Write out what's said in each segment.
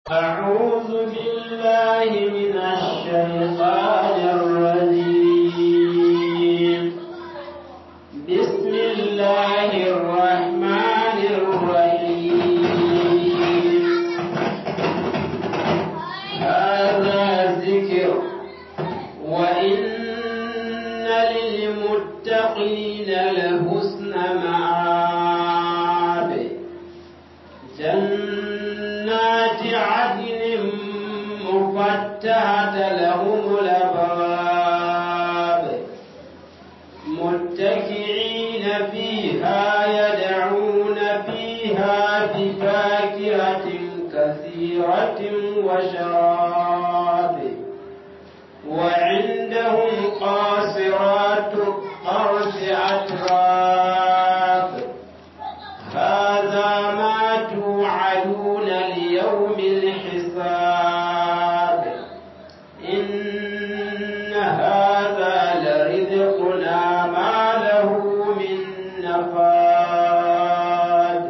أعوذ بالله من الشيطان الرجيم بسم الله الرحمن الرحيم هذا ذكر وإن للمتقين لحسن مآب جنات عدن مفتحة لهم الأبواب متكئين فيها يدعون فيها بفاكهة كثيرة وشراب وعندهم قاصرات الطرف أتراب هذا ما توعدون ليوم الحساب إن هذا لرزقنا ما له من نفاد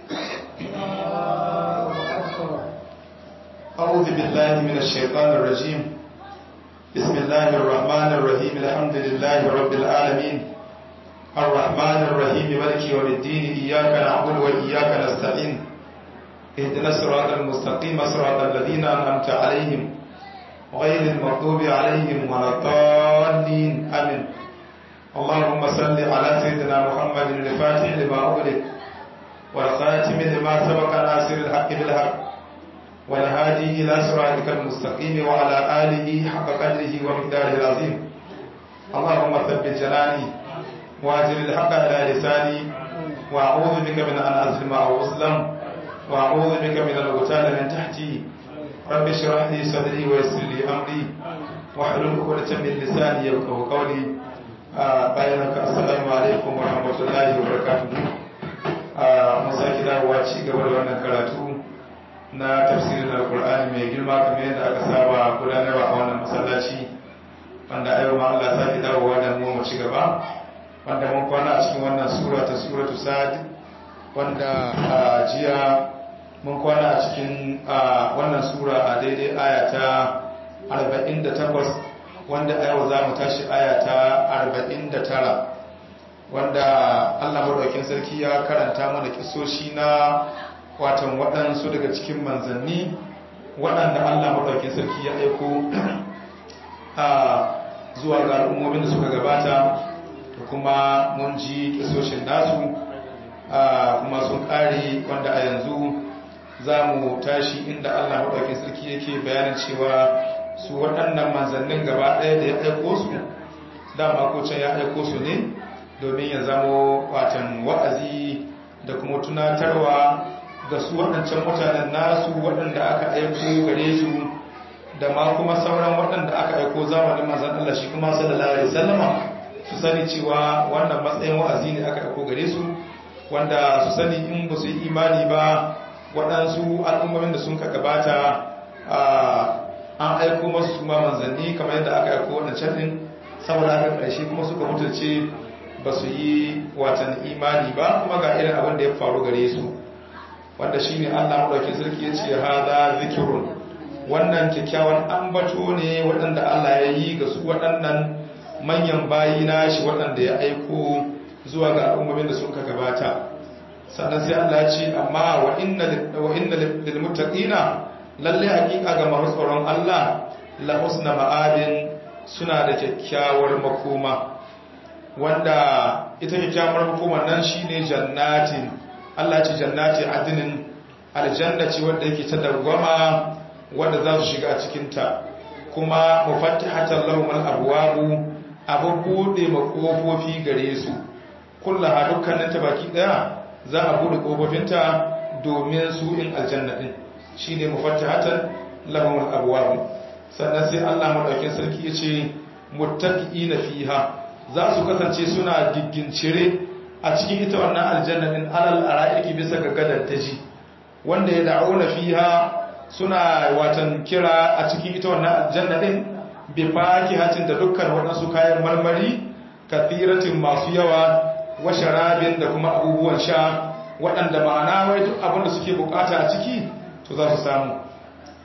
أعوذ بالله من الشيطان الرجيم بسم الله الرحمن الرحيم الحمد لله رب العالمين الرحمن الرحيم مالك يوم الدين إياك نعبد وإياك نستعين اهدنا الصراط المستقيم صراط الذين أنعمت عليهم غير المغضوب عليهم ولا الضالين آمين اللهم صل على سيدنا محمد الفاتح لما أغلق والخاتم لما سبق ناصر الحق بالحق والهادي إلى صراطك المستقيم وعلى آله حق قدره ومقداره العظيم اللهم ثبت جناني واجر الحق على لساني وأعوذ بك من أن أظلم أو أظلم وأعوذ بك من الغتال من تحتي رب اشرح لي صدري ويسر لي أمري واحلل عقدة من لساني يفقهوا قولي bayanaka assalamu alaikum wa rahmatullahi wa barakatuhu mun sake dawowa ci gaba da wannan karatu na tafsirin alkur'ani mai girma kamar yadda aka saba gudanarwa a wannan masallaci wanda ayo ma Allah sake dawowa da mu mu ci gaba wanda mun kwana a cikin wannan sura ta suratu sad wanda a jiya mun kwana a cikin wannan sura a daidai aya ta 48 wanda a yau za mu tashi aya ta 49 wanda Allah madaukakin sarki ya karanta mana kisoshi na watan waɗansu daga cikin manzanni waɗanda Allah maɗauki sarki ya aiko a zuwa ga al'ummomin da suka gabata da kuma mun ji kisoshin nasu kuma sun ƙare wanda a yanzu za mu tashi inda Allah maɗauki sarki yake bayanin cewa su waɗannan manzannin gaba ɗaya da ya aiko su dama ko can ya aiko su ne domin ya zamo watan wa'azi da kuma tunatarwa ga su waɗancan mutanen nasu waɗanda aka aiko gare su da ma kuma sauran waɗanda aka aiko zamanin manzan Allah shi kuma sallallahu alaihi wasallama su sani cewa wannan matsayin wa'azi ne aka aiko gare su wanda su sani in ba su yi imani ba waɗansu al'ummomin da sun ka gabata an aiko masu su ma manzanni kamar yadda aka aiko waɗancan ɗin saboda haka ƙarshe kuma suka mutunce ba su yi watan imani ba kuma ga irin abin da ya faru gare su wanda shi ne allah maɗauki sarki ya ce haza zikirun wannan kyakkyawan ambato ne waɗanda allah ya yi ga su waɗannan manyan bayi na shi waɗanda ya aiko zuwa ga al'ummomin da suka gabata sannan sai allah ya ce amma wa inna lil muttaqina lalle hakika ga masu tsoron allah la husna ma'abin suna da kyakkyawar makoma wanda ita kyakkyawar makomar nan shine jannatin Allah ce jannati adinin aljanna ce wanda yake ta dawwama wanda za su shiga a cikin ta kuma mufattihatan lahum al-abwabu abu bude makofofi gare su kullaha dukkanin ta baki daya za a bude kofofin ta domin su in aljanna din shine mufattihatan lahum al-abwabu sannan sai Allah madaukakin sarki yace muttaqiina fiha za su kasance suna giggincire a cikin ita wannan aljanna din alal ara'iki bisa ga gadar taji wanda ya da'una fiha suna watan kira a cikin ita wannan aljanna din bi fakihatin da dukkan waɗansu kayan marmari kathiratin masu yawa wa sharabin da kuma abubuwan sha waɗanda ma'ana wai duk abin da suke bukata a ciki to za su samu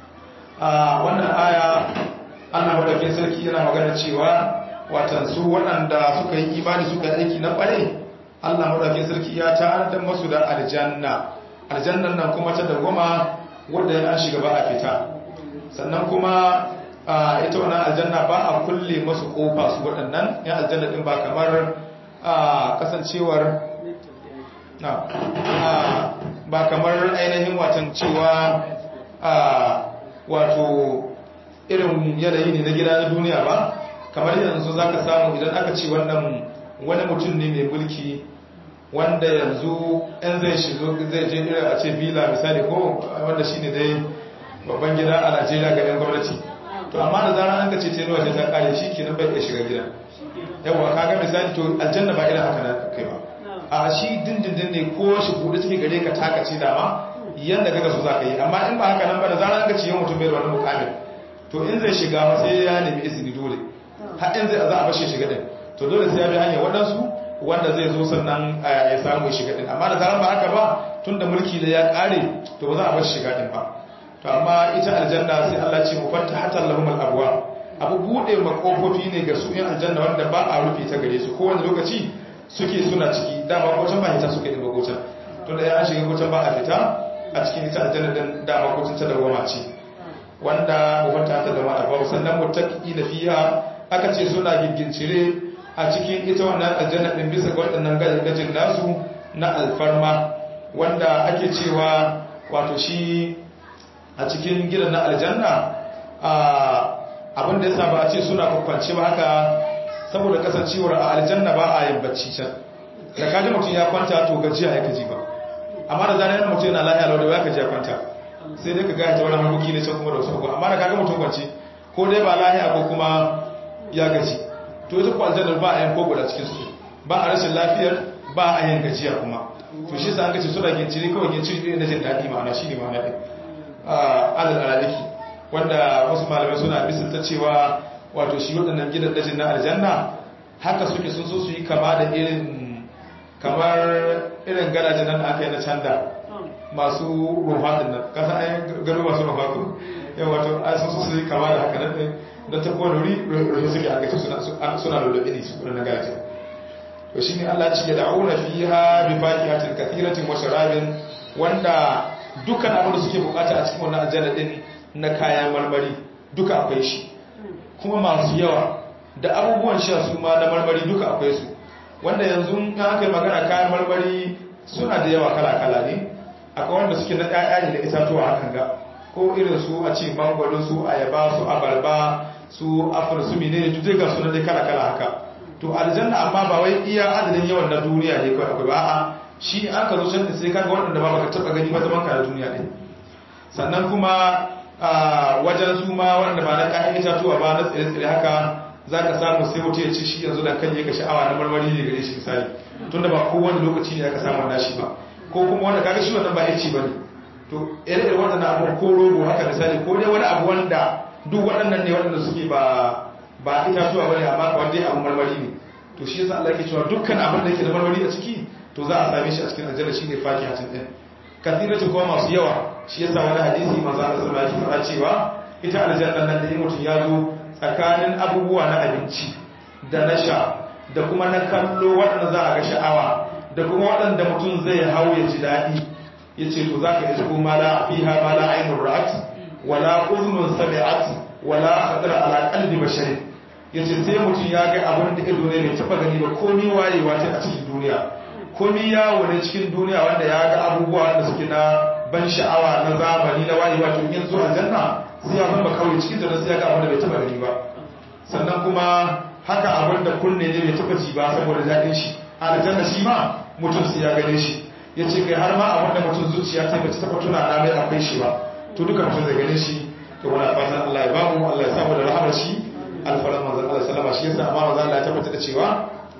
a wannan aya Allah madaukakin sarki yana magana cewa watan su waɗanda suka yi imani suka yi aiki na ƙware Allah madaukakin sarki ya ta'addar masu da aljanna aljannan nan kuma ta dawwama wanda ya shiga ba a fita sannan kuma ita wannan aljanna ba a kulle masu kofa su waɗannan ya aljanna din ba kamar kasancewar na ba kamar ainihin watan cewa wato irin yanayi ne na gida na duniya ba kamar yanzu za ka samu idan aka ce wannan wani mutum ne mai mulki wanda yanzu yan zai shigo zai je irin a ce villa misali ko wanda shi ne dai babban gida a najeriya ga yan gwamnati to amma da zarar an ka ce tenuwa ta kare shi kenan bai iya shiga gida yawa kaga misali to aljanna ba irin haka na kai ba a shi dindindin ne ko shi buɗe take gare ka taka ce dama yanda kaga su za ka yi amma in ba haka nan ba da zarar an ka ce yau mutum bai da wani mukamin to in zai shiga ma sai ya nemi izini dole har in zai za a bashe shiga din to dole sai ya bi hanyar waɗansu wanda zai zo sannan ya samu shiga din amma da zaran ba haka ba tun da mulki da ya ƙare to ba za a bar shiga din ba to amma ita aljanna sai Allah ce mu fatta hatta lahum al-abwa abu bude makofofi ne ga su in aljanna wanda ba a rufe ta gare su kowane lokaci suke suna ciki dama kocan ba hita suke din ba kocan tunda ya shiga kocan ba a fita a cikin ita aljanna din dama kocan ta dawama ce wanda mu fatta hatta lahum al-abwa sannan muttaqina fiha aka ce suna gigincire a cikin ita wannan aljanna din bisa ga waɗannan gajin nasu na alfarma wanda ake cewa wato shi a cikin gidan na aljanna abin da ya saba a ce suna kwakwance ba haka saboda kasancewar a aljanna ba a yin bacci can da kaji mutum ya kwanta to gajiya ya kaji ba amma da zanen mutum yana lahiya lau da ya kaji ya kwanta sai dai ka gaya ta wani harkoki ne can kuma da wasu abuwa amma da kaga mutum kwance ko dai ba lahiya ko kuma ya gaji to ita ko aljannar ba a yin kogo da cikin su ba a rashin lafiyar ba a yin gajiya kuma to shi sa an kace suna ginciri kawai ginciri ne na jin daɗi ma'ana shi ne ma'ana ɗin alal alaliki wanda wasu malamai suna misalta cewa wato shi waɗannan gidan dajin na aljanna haka suke sun so su yi kama da irin kamar irin gadajen nan da aka yi na canda masu rufa din nan kasa an gano masu rufa ko yau wato a sun so su yi kama da haka nan ɗin don ta kowane wuri rufe suke aka ce suna lulluɓe ne su waɗannan gadajen to shi ne allah ce ya da'una fiha bi faqihatin kathiratin wa sharabin wanda dukkan abin da suke bukata a cikin wannan aljanna din na kayan marmari duka akwai shi kuma masu yawa da abubuwan sha su ma na marmari duka akwai su wanda yanzu in aka yi magana kayan marmari suna da yawa kala-kala ne akwai wanda suke na ƴaƴa ne da itatuwa hakan ga ko irin su a ce mangwaro su ayaba su abarba su afir su menene duk ga sunan dai kala-kala haka to aljanna amma ba wai iya adadin yawan na duniya ne kawai akwai ba a'a shi an ka zo can sai kaga waɗanda ba baka taɓa gani ba zaman ka na duniya ɗin sannan kuma wajen su ma wanda ba na kayan itatuwa ba na tsire-tsire haka za ka samu sai mutu ya ci shi yanzu da kan ka sha'awa na marmari ne gare shi misali tun da ba kowane lokaci ne aka samu nashi ba ko kuma wanda kaga shi wannan ba ya ci ba ne to ire-ire waɗannan abu ko rogo haka misali ko dai wani abu wanda duk waɗannan ne waɗanda suke ba ba itatuwa ba ne amma kawai dai abu marmari ne to shi yasa Allah ke cewa dukkan abin da yake da marmari a ciki to za a same shi a cikin aljanna shine fakihatin din kathiratu kuma masu yawa shi yasa wani hadisi manzo Allah sallallahu alaihi wasallam cewa ita aljanna nan da mutum ya zo tsakanin abubuwa na abinci da na sha da kuma na kallo waɗanda za a ga sha'awa da kuma waɗanda mutum zai hau ya ji daɗi yace to zaka isko ma la fiha ma la ainur ra'at wala udhunun sami'at wala khatara ala qalbi bashari yace sai mutum ya ga abin da ido ne bai taba gani ba komai wayewa ta a cikin duniya komi yawo ne cikin duniya wanda ya ga abubuwa wanda suke na ban sha'awa na zamani na wayewa to yin zuwa janna sai ya zama kawai cikin da sai ya ga abin da bai taba gani ba sannan kuma haka abin da kunne ne bai taba ji ba saboda daɗin shi aljanna shi ma mutum sai ya gane shi ya ce kai har ma abin da mutum zuciya ta bai taba tuna na mai akwai shi ba to duka mutum zai gane shi to muna fatan Allah ya bamu Allah ya samu da rahamar shi alfaran manzon Allah sallama shi yasa amma manzon Allah ya tabbata da cewa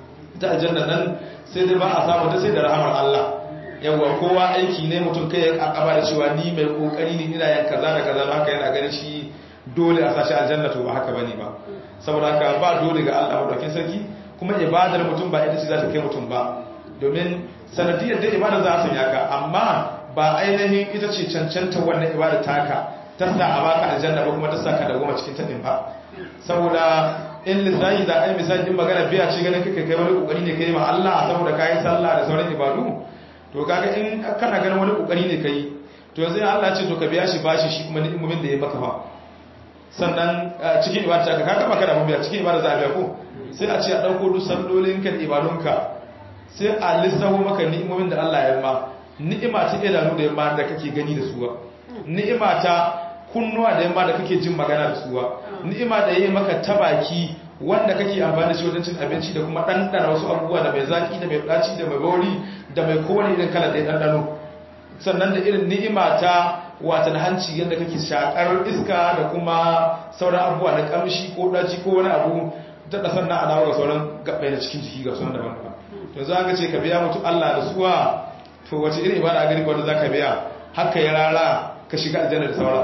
ta aljanna nan sai dai ba a samu ta sai da rahamar Allah yawwa kowa aiki ne mutum kai ya kakaba da cewa ni mai kokari ne ina yan kaza da kaza haka yana ganin shi dole a sashi aljanna to ba haka bane ba saboda haka ba dole ga Allah madaukakin sarki kuma ibadar mutum ba ita ce za ta kai mutum ba domin sanadiyar da ibada za a sanya ka amma ba ainihin ita ce cancanta wannan ibada taka ta sa a baka aljanna ba kuma ta sa ka da goma cikin ta din ba saboda in lissahi da ai misali din magana biya ce ganin kake kai wani kokari ne kai ma Allah saboda kai sallah da sauran ibadu to kaga in kana ganin wani kokari ne kai to yanzu Allah ce to ka biya shi bashi shi kuma ni'imomin da ya maka fa sannan cikin ibada ka kaga maka da mun biya cikin ibada za a biya ko sai a ce a dauko duk sallolin ka da ibadunka sai a lissaho maka ni'imomin da Allah ya ma ni'ima ta idanu da yamma da kake gani da su ba ni'ima ta kunnuwa da yamma da kake jin magana da su ba ni'ima da yayi maka tabaki wanda kake amfani da shi wajen cin abinci da kuma ɗanɗana wasu abubuwa da mai zaki da mai ɗaci da mai bauri da mai kowane irin kala da ya ɗanɗano sannan da irin ni'ima ta watan hanci yadda kake shakar iska da kuma sauran abubuwa na kamshi ko ɗaci ko wani abu da da sannan alawa ga sauran gaɓɓai na cikin jiki ga sauran daban daban to za ka ce ka biya mutu Allah da suwa to wace irin ibada a gari wanda za ka biya haka ya rara ka shiga aljanna da sauran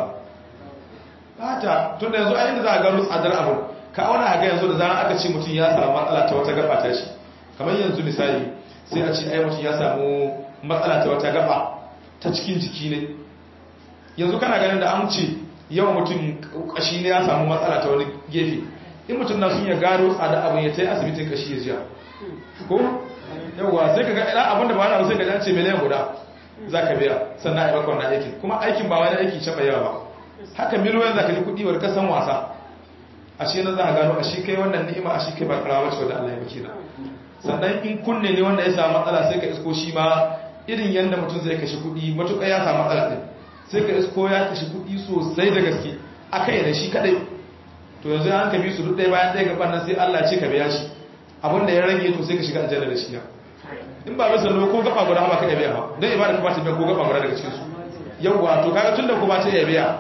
bata tun da yanzu a inda za a gano tsadar abu ka auna a ga yanzu da zarar aka ce mutum ya samu matsala ta wata gaba ta shi kamar yanzu misali sai a ce ai mutum ya samu matsala ta wata gaba ta cikin jiki ne yanzu kana ganin da an ce yawan mutum kashi ne ya samu matsala ta wani gefe in mutum na sun ya gano tsada abin ya ta yi asibitin kashi ya jiya ko yawwa sai ka ga idan abin da ba na sai ka ce miliyan guda za ka biya sannan a yi bakon na aikin kuma aikin ba wani aiki shaɓa yawa ba haka miliyoyin za ka ji kuɗi wani kasan wasa a shi na za a gano a shi kai wannan ni'ima a shi kai ba karawa ce wadda Allah ya baki na sannan in kunne ne wanda ya samu matsala sai ka isko shi ma irin yadda mutum zai kashe kuɗi matuƙa ya samu matsala ɗin sai ka isko ya kashe kuɗi sosai da gaske a kai da shi kaɗai to yanzu an ka bi su duk ɗaya bayan ɗaya gaban nan sai Allah ce ka biya shi abin da ya rage to sai ka shiga aljanna da shi na in ba bisa ko gaba guda ba ka iya biya ba don ibada ba ta biya ko gaba guda daga cikin su yawwa to kaga tunda ko ba ta iya biya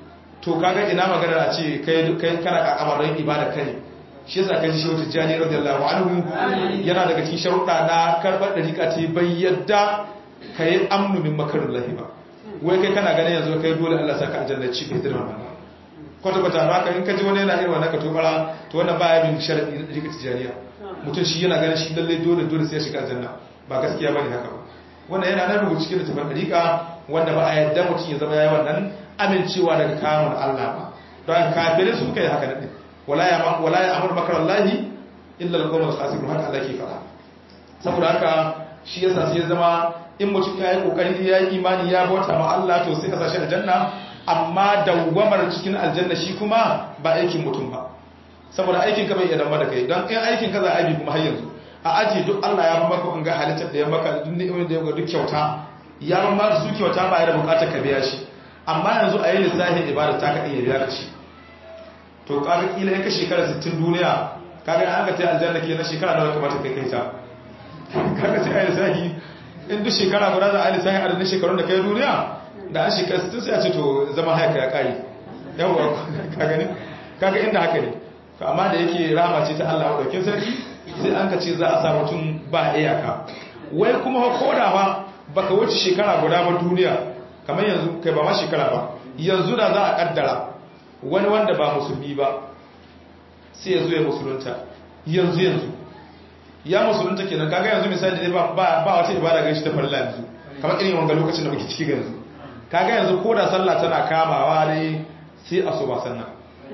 to kaga ina magana a ce kai kai kana kakamarin ibada kai shi yasa kai shi wata jani radiyallahu anhu yana daga cikin sharuɗa na karɓar da rika ce bai yadda kai amnu min makarullahi ba wai kai kana ganin yanzu kai dole Allah saka aljanna ci bai dirma ba kwata kwata ba ka in ka ji wani yana irin wannan ka tobara to wannan baya bin sharadi na rika tijaniya mutum shi yana ganin shi lalle dole dole sai ya shiga aljanna ba gaskiya bane haka ba wannan yana nan rubuce cikin littafin dariƙa wanda ba a yadda mutum ya zama yayi wannan amincewa daga kamun Allah ba don kafirai su kai haka din wala ya wala ya amur makar Allah illa al-qawm al-khasirun haka Allah ke fada saboda haka shi yasa sai ya zama in mutum ya yi kokari ya yi imani ya bauta ma Allah to sai ka sashi aljanna amma dawwamar cikin aljanna shi kuma ba aikin mutum ba saboda aikin ka bai iya dama da kai don in aikin ka za a bi kuma har yanzu a aji duk Allah ya maka in ga halittar da ya maka duk ni'imar da ya maka duk kyauta ya maka su kyauta ba ya da bukatar ka biya shi amma yanzu a yi lissafin ibada ta ka iya biya ka shi to kaga kila ya ka shekara 60 duniya kaga an ka ta aljanna ke na shekara nawa kamata kai kai ta kaga sai a yi lissafi in duk shekara guda za a yi lissafi adadin shekarun da kai duniya da an shekara 60 sai a ce to zama haka ya kare yawwa kaga ne kaga inda haka ne to amma da yake rama ce ta Allah dauke sarki sai an ka ce za a sa mutum ba iyaka wai kuma koda ba baka wuce shekara guda ba duniya kamar yanzu kai ba ma shekara ba yanzu da za a kaddara wani wanda ba musulmi ba sai ya zo ya musulunta yanzu yanzu ya musulunta kenan kaga yanzu misali dai ba ba wata ibada gaishe ta farilla yanzu kamar irin wanga lokacin da muke ciki yanzu kaga yanzu ko da sallah tana kamawa ne sai asuba sannan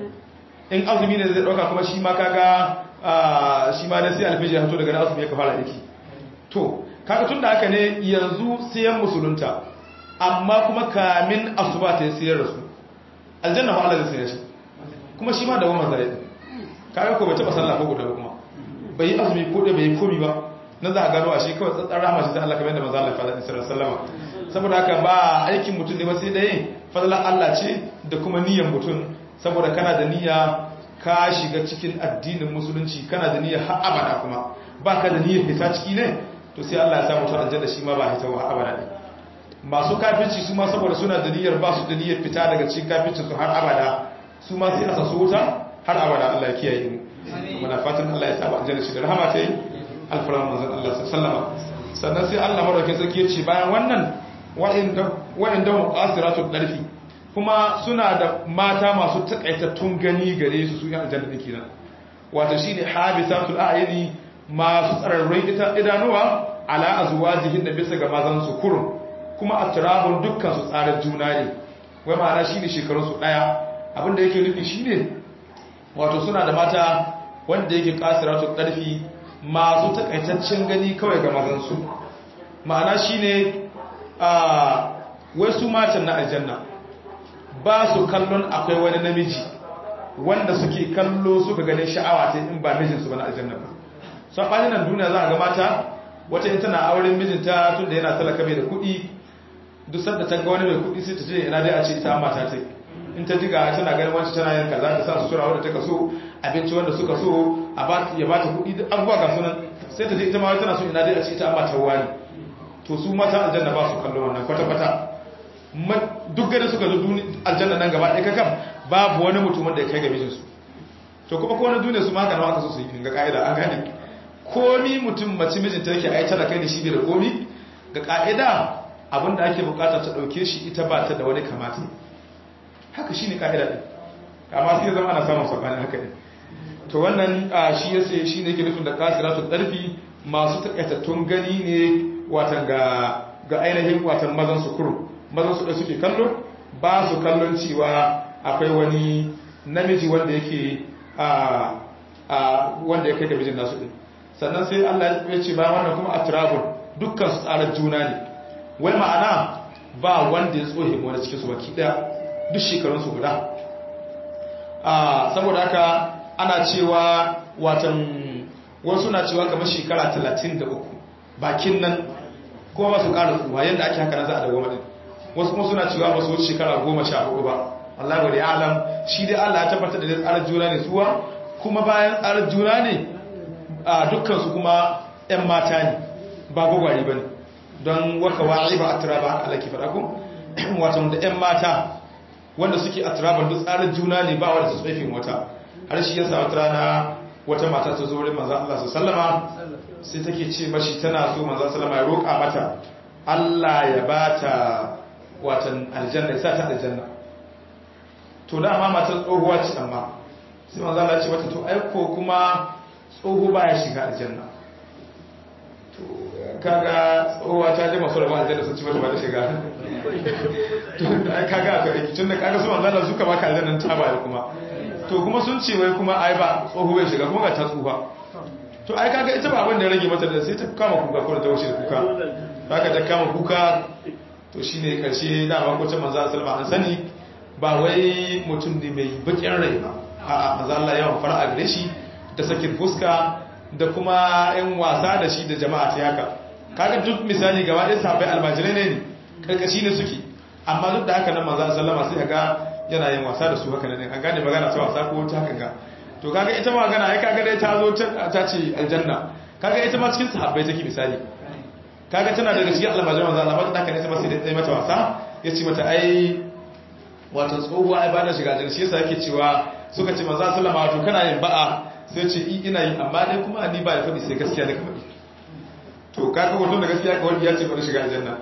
in azumi ne zai dauka kuma shi ma kaga shi ma ne sai alfiji ya fito daga na azumi ya fara aiki to kaga tunda haka ne yanzu sai yan musulunta amma kuma kamin asuba ta sayar da su aljanna ba Allah zai sayar shi kuma shi ma da wannan zai kaga ko bai taba sallah ko guda ba kuma bai yi azumi ko da bai yi komi ba na za a gano a shi kawai tsatsar rahama shi ta Allah kamar yadda manzo Allah faɗa sallallahu alaihi saboda haka ba aikin mutum ne ba sai dai fadlan Allah ce da kuma niyyar mutum saboda kana da niyya ka shiga cikin addinin musulunci kana da niyyar har abada kuma baka da niyyar fita ciki ne to sai Allah ya sa mutum aljanna shi ma ba hita wa abada ne masu kafirci su ma saboda suna da niyyar ba su da niyyar fita daga cikin kafirci su har abada su ma sai asa su wuta har abada Allah ya kiyaye mu muna fatan Allah ya sa ba aljanna shi da rahama ta yi alfaran manzon Allah sallallahu sannan sai Allah madaukakin sarki ya ce bayan wannan wa'inda wa'inda muqasiratu darfi kuma suna da mata masu takaitattun gani gare su su yan aljanna din kenan wato shine habisatul a'yani masu tsararrun idanuwa ala azwajihin da bisa ga mazan su kurun kuma atrabun dukkan su tsarar juna ne wai ma'ana shine shekarun su daya abinda yake nufi shine wato suna da mata wanda yake kasiratu karfi masu takaitaccen gani kawai ga mazan su ma'ana shine a wai su matan na aljanna ba su kallon akwai wani namiji wanda suke kallo suka ganin sha'awa ta in ba mijinsu ba na aljanna ba saɓanin nan duniya za a ga mata wata in tana auren mijinta tun da yana talaka mai da kuɗi duk sanda ta ga wani mai kuɗi sai ta ce ina dai a ce ita mata ta in ta jiga tana ganin wancan tana yin kaza ta sa su sura wanda ta kaso abinci wanda suka so a ba ya ba ta kuɗi duk abubuwa ga sunan sai ta je ita ma tana so ina dai a ce ita mata wani to su mata aljanna ba su kallon wannan kwata-kwata duk gani suka zo aljanna nan gaba ɗaya kakam babu wani mutum da ya kai ga mijinsu to kuma ko wani duniya su maka nawa aka so su yi ga ka'ida an gane komi mutum mace mijinta yake ai tana kai da shi bai da komi ga ka'ida abinda ake bukata ta dauke shi ita ba ta da wani kamata haka shine ka'ida din amma sai zama ana samun sabanin haka ne to wannan shi yace shine yake nufin da kasiratu darfi masu takaitattun gani ne watan ga ga ainihin watan mazan su kuro mazan su da suke kallo ba su kallon cewa akwai wani namiji wanda yake a wanda ya kai ga mijin nasu din sannan sai Allah ya ce bayan wannan kuma atrabun dukkan su tsarar juna ne wai ma'ana ba wanda ya tsohe wani cikin su baki daya duk shekarun su guda a saboda haka ana cewa watan wasu na cewa kamar shekara 33 bakin nan kuma ba su ƙara tsuwa yadda ake haka na za a dawo madin wasu kuma suna cewa ba su wuce shekara 14 ba Allah wa alam shi dai Allah ya tabbatar da tsarar juna ne suwa kuma bayan tsarar juna ne a dukkansu kuma 'yan mata ne ba gwagwari ba ne don waka wa'i ba a turaba haka alaki faɗa ku watan da 'yan mata wanda suke a turaban duk tsarar juna ne ba wadda su tsaifin wata har shi yasa wata rana wata mata ta zo wurin manzan Allah su sallama sai take ce mashi tana so manzan sallama ya roƙa mata Allah ya ba ta watan aljanna ya sa ta aljanna to dama matar tsohuwa ce amma sai manzan Allah ce mata to aiko kuma tsoho baya shiga aljanna to kaga tsohuwa ta ji masu rabon aljanna sun ci mata ba da shiga to ai kaga aka aiki tun da kaga su manzan Allah suka baka aljannan ta baya kuma to kuma sun ce wai kuma ai ba tsoho bai shiga kuma ga ta tsufa to ai kaga ita ba abin da ya rage mata da sai ta kama kuka ko da ta wuce da kuka baka ta kama kuka to shine karshe dama ko ta manzo sallama an sani ba wai mutum ne mai bakin rai ba a'a manzo Allah yawan fara gare shi da sakin fuska da kuma yan wasa da shi da jama'a ta haka kaga duk misali gaba ɗaya sahabbai almajirai ne ne karkashi ne suke amma duk da haka nan manzo sallama sai ga yana yin wasa da su haka ne an gane magana ta wasa ko ta hakan ga to kaga ita magana ai kaga dai ta zo ta ce aljanna kaga ita ma cikin sahabbai take misali kaga tana daga cikin almajiran manzo Allah ba ta ne ita ma sai dai mata wasa yace mata ai wato tsohuwa ai ba da shiga aljanna shi yasa yake cewa suka ce manzo sallama wato kana yin ba'a sai ce i ina yi amma dai kuma ni ba ya faɗi sai gaskiya da faɗi to kaga wato da gaskiya ka wani ya ce ba da shiga aljanna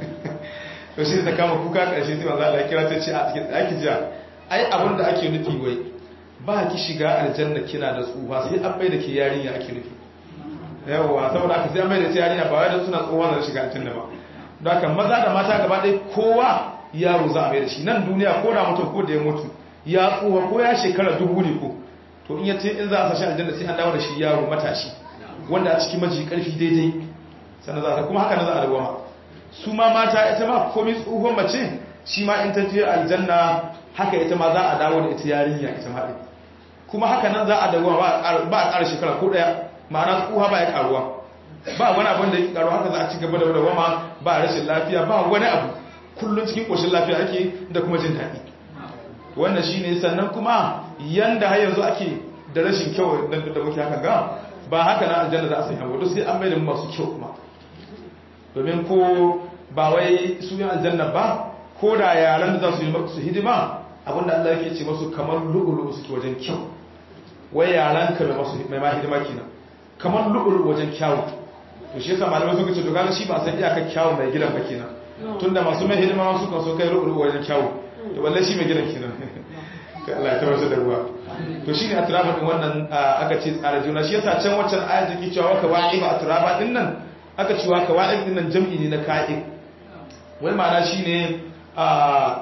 to shi ta kama kuka ƙarshe sai manzo Allah ya kira ta ce a cikin ɗaki jiya ai abin da ake nufi wai ba ki shiga aljanna kina da tsufa sai an bai da ke yarinya ake nufi yawa saboda haka sai an bai da ta yarinya ba wai da suna tsohuwa da shiga aljanna ba don haka maza da mata gaba ɗaya kowa yaro za a bai da shi nan duniya ko da mutum ko da ya mutu ya tsufa ko ya shekara dubu ne ko to in ya ce in za a sashi aljanna sai an dawo da shi yaro matashi wanda a cikin maji karfi daidai sannan za a kuma haka na za a dawama su ma mata ita ma komi tsohon mace shi ma in ta je aljanna haka ita ma za a dawo da ita yarinya ita ma ɗin kuma haka nan za a dawo ba a ƙara shekara ko ɗaya ma'ana tsoha ba ya ƙaruwa ba wani abin da ya ƙaruwa haka za a ci gaba da dawama ba rashin lafiya ba wani abu kullum cikin ƙoshin lafiya ake da kuma jin daɗi wannan shi ne sannan kuma yanda har yanzu ake da rashin kyau da muke haka ga ba haka na aljanna za a sanya wadda sai an mai da masu kyau kuma domin ko ba wai su yi aljanna ba ko da yaran da za su yi su hidima abinda Allah yake ce masu kamar lu'ulu suke wajen kyau wai yaran ka mai ma hidima kina kamar lu'ulu wajen kyawu to shi yasa malamai suka ce to kaga shi ba san iyakar kyawu mai gidan ba kenan tunda masu mai hidima su kan so kai lu'ulu wajen kyawu to balle shi mai gidan kenan Allah ya tabbatar da ruwa to shine atraba din wannan aka ce tsara juna shi yasa can waccan ayat take cewa waka wa'iba atraba din nan aka cewa kawa'ib din nan jam'i ne na ka'ib wai ma'ana shine a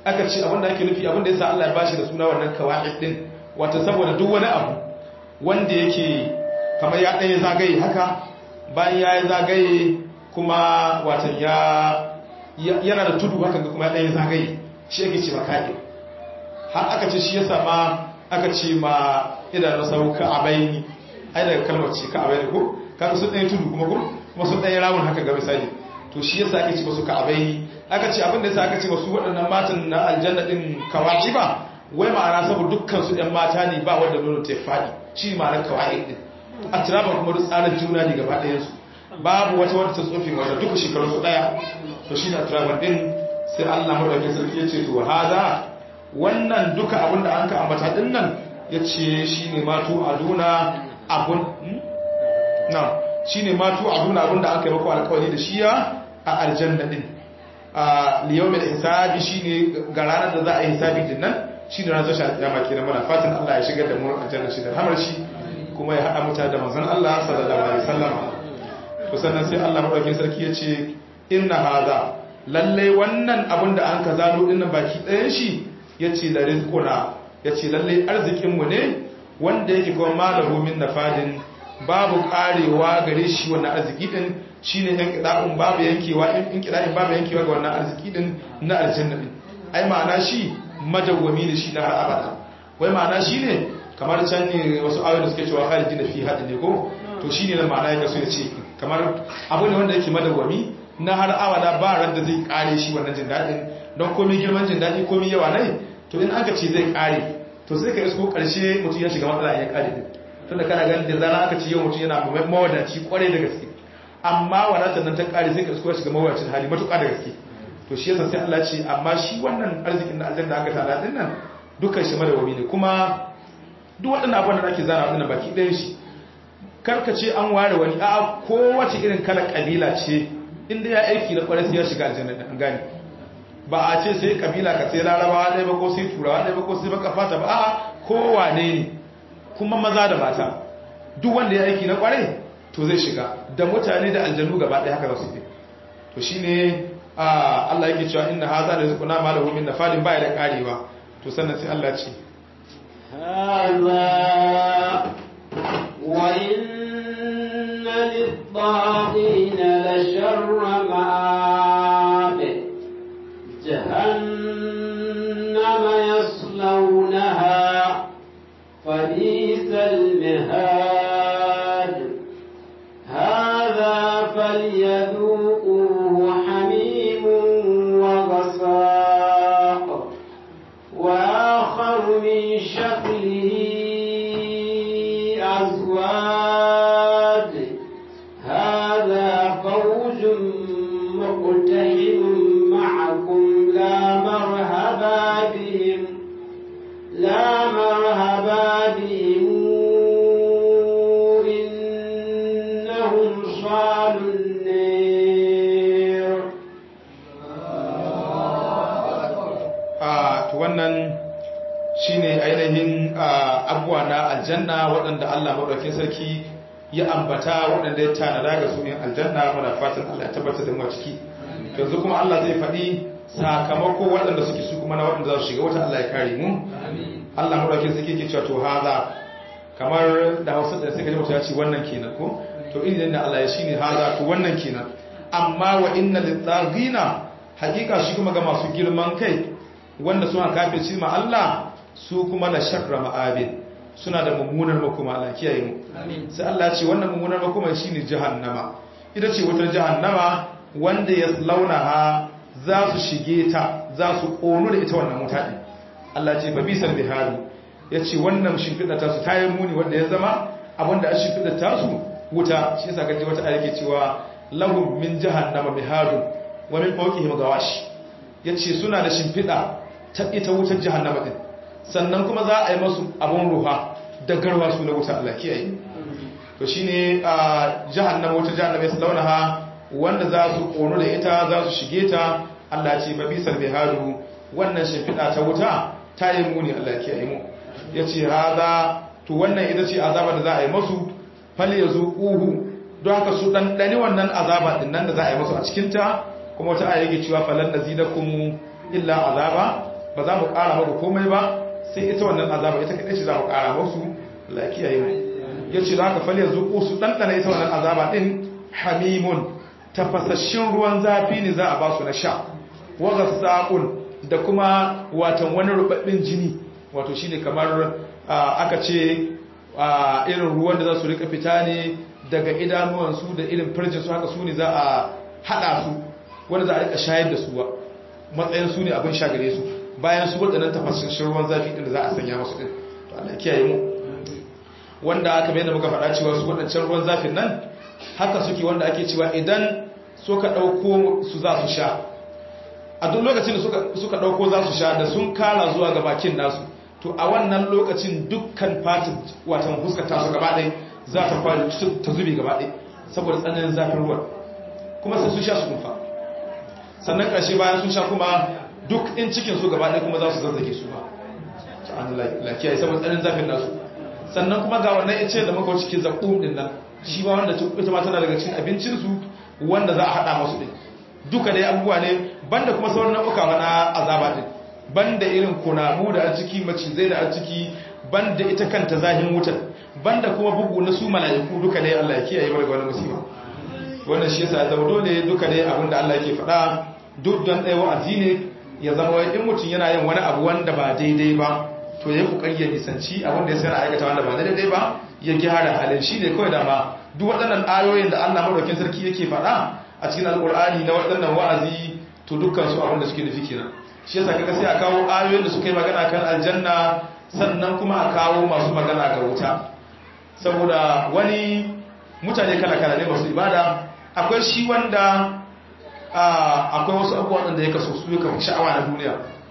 aka ce abinda ake nufi abinda yasa Allah ya bashi da suna wannan kawa'id din wato saboda duk wani abu wanda yake kamar ya ɗaya zagaye haka bayan ya yi zagaye kuma watan ya yana da tudu haka ga kuma ya ɗaya zagaye shi ake ce makaɗe har aka ce shi ya sama aka ce ma idanun sau ka abaini ai daga kalmar ce ka abaini ko kaga sun ɗaya tudu kuma ko kuma sun ɗaya ramun haka ga misali to shi yasa ake ce masu ka abaini aka ce abin da yasa aka ce masu waɗannan matan na aljanna din kawaci ba wai ma'ana saboda dukkan su ɗan mata ne ba wanda nono ta faɗi shi ma'anar kawai din a tiraba kuma duk tsarin juna ne gaba ɗayan su babu wata wadda ta tsofi wanda duka shekaru su ɗaya to shi na tiraba din sai Allah madaukakin sarki ya ce to hada wannan duka abin da an ka ambata din nan ya ce shi ne matu aduna abun na shi ne matu aduna abin da an kai mako alkawari da shiya a aljanna din a liyaumin hisabi shi ne ga ranar da za a yi hisabi din nan shi ne ranar tashin alƙiyama kenan muna fatan Allah ya shigar da mu aljanna shi da hamar shi kuma ya haɗa mutane da manzon Allah sallallahu alaihi wasallam to sannan sai Allah madaukakin sarki ya ce inna hadha lalle wannan abin da an ka zano din nan baki ɗayan shi yace da rizquna yace lalle arzikin mu ne wanda yake kuma malahu min nafadin babu karewa gare shi wannan arziki din shine yan kida'un babu yankewa in kida'in babu yankewa ga wannan arziki din na aljanna din ai ma'ana shi madawwami da shi na har abada wai ma'ana shi ne kamar can ne wasu ayoyi da suke cewa khalidi na fi hadin ne ko to shine na ma'ana yake so ya ce kamar abu ne wanda yake madawwami na har abada ba ran da zai kare shi wannan jin dadin don komai girman jin dadi komai yawa ne to in aka ce zai kare to sai ka isko karshe mutum ya shiga matsala ya kare din tunda kana ganin da zana aka ce yau mutum yana mawadaci kwarai da gaske amma wadatar nan ta kare sai ka isko shiga mawadacin hali matuƙa da gaske to shi yasa sai Allah ce amma shi wannan arzikin da aljanna aka tana din nan dukkan shi madawami ne kuma duk waɗannan abubuwan da ake zana waɗannan baki ɗayan shi karka ce an ware wani a kowace irin kala kabila ce inda ya aiki na kwarai sai ya shiga aljanna da an gane ba a ce sai kabila ka sai larabawa ɗaya ba ko sai turawa ɗaya ba ko sai baka fata ba a kowane ne kuma maza da mata duk wanda ya aiki na kwarai to zai shiga da mutane da aljanu gaba ɗaya haka za su yi to shine Allah yake cewa inna hadha la rizquna ma lahu min nafadin baya da karewa to sannan sai Allah ce hadha wa inna lit-taghina la sharra ma'ab jahannama yaslawnaha fabisal mihad hadha falyadhuquhu hamim وغساق وآخر من شكله أزواج هذا فوج مقتحم معكم لا مرحبا بهم لا مرحبا بهم إنهم صالوا النير to wannan shine ainihin abuwa na aljanna waɗanda Allah maɗaukin sarki ya ambata waɗanda ya tanada ga su yin aljanna muna fatan Allah ya tabbatar da mu a ciki yanzu kuma Allah zai faɗi sakamako waɗanda suke su kuma na waɗanda za su shiga wata Allah ya kare mu Allah maɗaukin sarki ke cewa to haza kamar da Hausa da suka ji mutum ya ce wannan kenan ko to idan da Allah ya shine haza to wannan kenan amma wa inna lit-taghina hakika shi kuma ga masu girman kai wanda suna kafirci ma Allah su kuma na sharra ma'abin suna da mummunar makoma Allah kiyaye mu sai Allah ce wannan mummunar makoma shine jahannama ita ce wutar jahannama wanda ya launaha za su shige ta za su kono da ita wannan wuta din Allah ce ba bisal bihari yace wannan shimfida ta su tayi muni wanda ya zama abinda a shimfida ta su wuta shi yasa kaje wata ayake cewa lahum min jahannama bihadun wa min fawqihim gawash yace suna da shimfida ta ita wutar jahannama din sannan kuma za a yi masu abun ruha da garwa su na wuta Allah kiyaye to shine a jahannama wutar jahannama ya launaha wanda za su kono da ita za su shige ta Allah ce ba bisal bihadu wannan shimfida ta wuta ta yi muni Allah kiyaye mu yace hada to wannan ita ce azaba da za a yi masu fal yazuquhu don haka su dan dani wannan azaba din nan da za a yi masu a cikin ta kuma wata aya yake cewa falan nazidakum illa azaba ba za mu ƙara muku komai ba sai ita wannan azaba ita kaɗai ce za mu ƙara musu lafiya yi ya ce za ka fal yanzu ko su ɗanɗana ita wannan azaba ɗin hamimun tafasasshin ruwan zafi ne za a ba su na sha waga saƙun da kuma watan wani rubabbin jini wato shi ne kamar aka ce irin ruwan da za su rika fita ne daga idanuwansu da irin firjinsu haka su ne za a haɗa su wanda za a rika shayar da su ba matsayin su ne abin sha gare su bayan su waɗannan tafasasshin ruwan zafi ɗin da za a sanya masu ɗin to Allah kiyaye mu wanda aka bayyana muka faɗa cewa su waɗancan ruwan zafin nan haka suke wanda ake cewa idan suka ɗauko su za su sha a duk lokacin da suka ɗauko za su sha da sun kara zuwa ga bakin nasu to a wannan lokacin dukkan fatin watan huskata su gaba ɗai za ta fara ta zube gaba ɗai saboda tsananin zafin ruwan kuma sai sun sha su kumfa sannan ƙarshe bayan sun sha kuma duk in cikin su gaba ɗai kuma za su zazzage su ba an lafiya saboda tsananin zafin nasu sannan kuma ga wannan ice da muka cikin zaƙum ɗin nan shi ba wanda ita ma tana daga cikin abincinsu wanda za a haɗa masu ɗin duka dai abubuwa ne banda kuma sauran nau'uka na azaba din banda irin kunamu da a ciki macizai da a ciki banda ita kanta zahin wutar banda kuma bugu na su mala'iku duka dai Allah ya kiyaye mu daga wani musiba wannan shi yasa zama dole duka dai abin da Allah yake faɗa duk don ɗaya wa'azi ne ya zama in mutum yana yin wani abu wanda ba daidai ba to ya kokari ya nisanci abin da ya sana aikata wanda ba daidai ba ya gyara halin shi ne kawai dama duk waɗannan ayoyin da Allah madaukakin sarki yake faɗa a cikin alkur'ani na waɗannan wa'azi to dukkan su abinda suke nufi kenan shi yasa kaga sai a kawo ayoyin da suka yi magana kan aljanna sannan kuma a kawo masu magana ga wuta saboda wani mutane kala kala ne masu ibada akwai shi wanda akwai wasu abubuwan da ya kaso su ya kafa sha'awa na duniya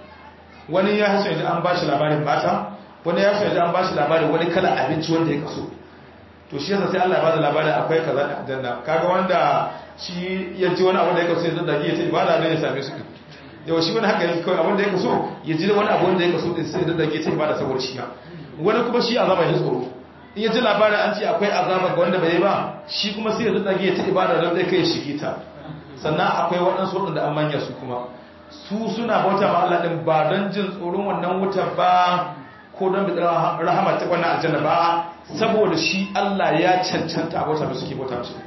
wani ya haso yanzu an bashi labarin mata wani ya haso yanzu an bashi labarin wani kala abinci wanda ya kaso to shi yasa sai Allah ya bada labarin akwai kaza da aljanna kaga wanda shi ya ji wani abu da ya kaso ya dage ta ibada ne ya same su yau shi wani haka yake kawai abin da ya kaso ya ji wani abu wanda ya kaso din sai ya dage ta ibada saboda shi wani kuma shi azaba ya tsoro in ya ji labarin an ce akwai azaba ga wanda bai yi ba shi kuma sai ya dage ta ibada don dai kai shige ta sannan akwai waɗansu waɗanda an manya su kuma su suna bauta ma Allah din ba don jin tsoron wannan wuta ba ko don bidar rahama ta wannan aljanna ba saboda shi Allah ya cancanta a bauta da suke bauta su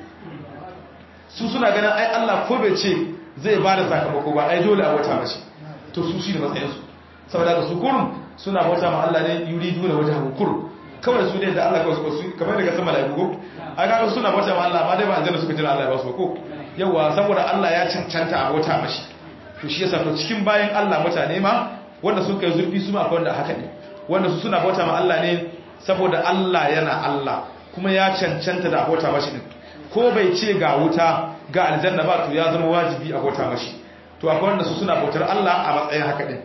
su suna ganin ai Allah ko bai ce zai ba da sakamako ba ai dole a bauta mashi to su shi da matsayinsu saboda ga su kurum suna bauta ma Allah ne yuri duna wajen kurum kawai su ne da Allah kawai su kamar daga sama da gugu a ga suna bauta ma Allah ma dai ba aljanna suka jira Allah ya ba su ko yawa saboda Allah ya cancanta a bauta mashi to shi yasa to cikin bayan Allah mutane ma wanda sun kai zurfi su ma akwai wanda haka ne wanda su suna bauta ma Allah ne saboda Allah yana Allah kuma ya cancanta da bauta mashi din ko bai ce ga wuta ga aljanna ba to ya zama wajibi a bauta mashi to akwai wanda su suna bautar Allah a matsayin haka din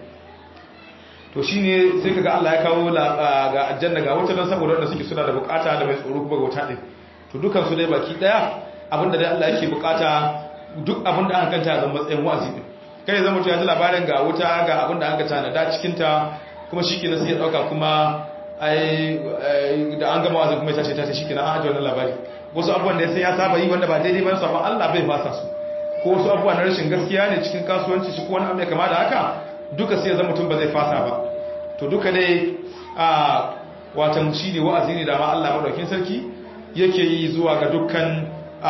to shine sai kaga Allah ya kawo ga aljanna ga wuta dan saboda wanda suke suna da bukata da mai tsoro kuma ga wuta din to dukan su dai baki daya abinda dai Allah yake bukata duk abinda aka kanta zama matsayin wa'azi din kai zama to ya ji labarin ga wuta ga abinda aka tanada cikin ta kuma shikenan sai ya dauka kuma ai da an gama wa'azi kuma ya tace tace shikenan an aje wannan labari wasu abubuwan da ya sai ya saba yi wanda ba daidai ba sabon Allah bai fasa su ko wasu abubuwa na rashin gaskiya ne cikin kasuwanci shi ko wani abu mai kama da haka duka sai ya zama mutum ba zai fasa ba to duka dai a watan shi ne wa'azi ne da ma Allah madaukin sarki yake yi zuwa ga dukkan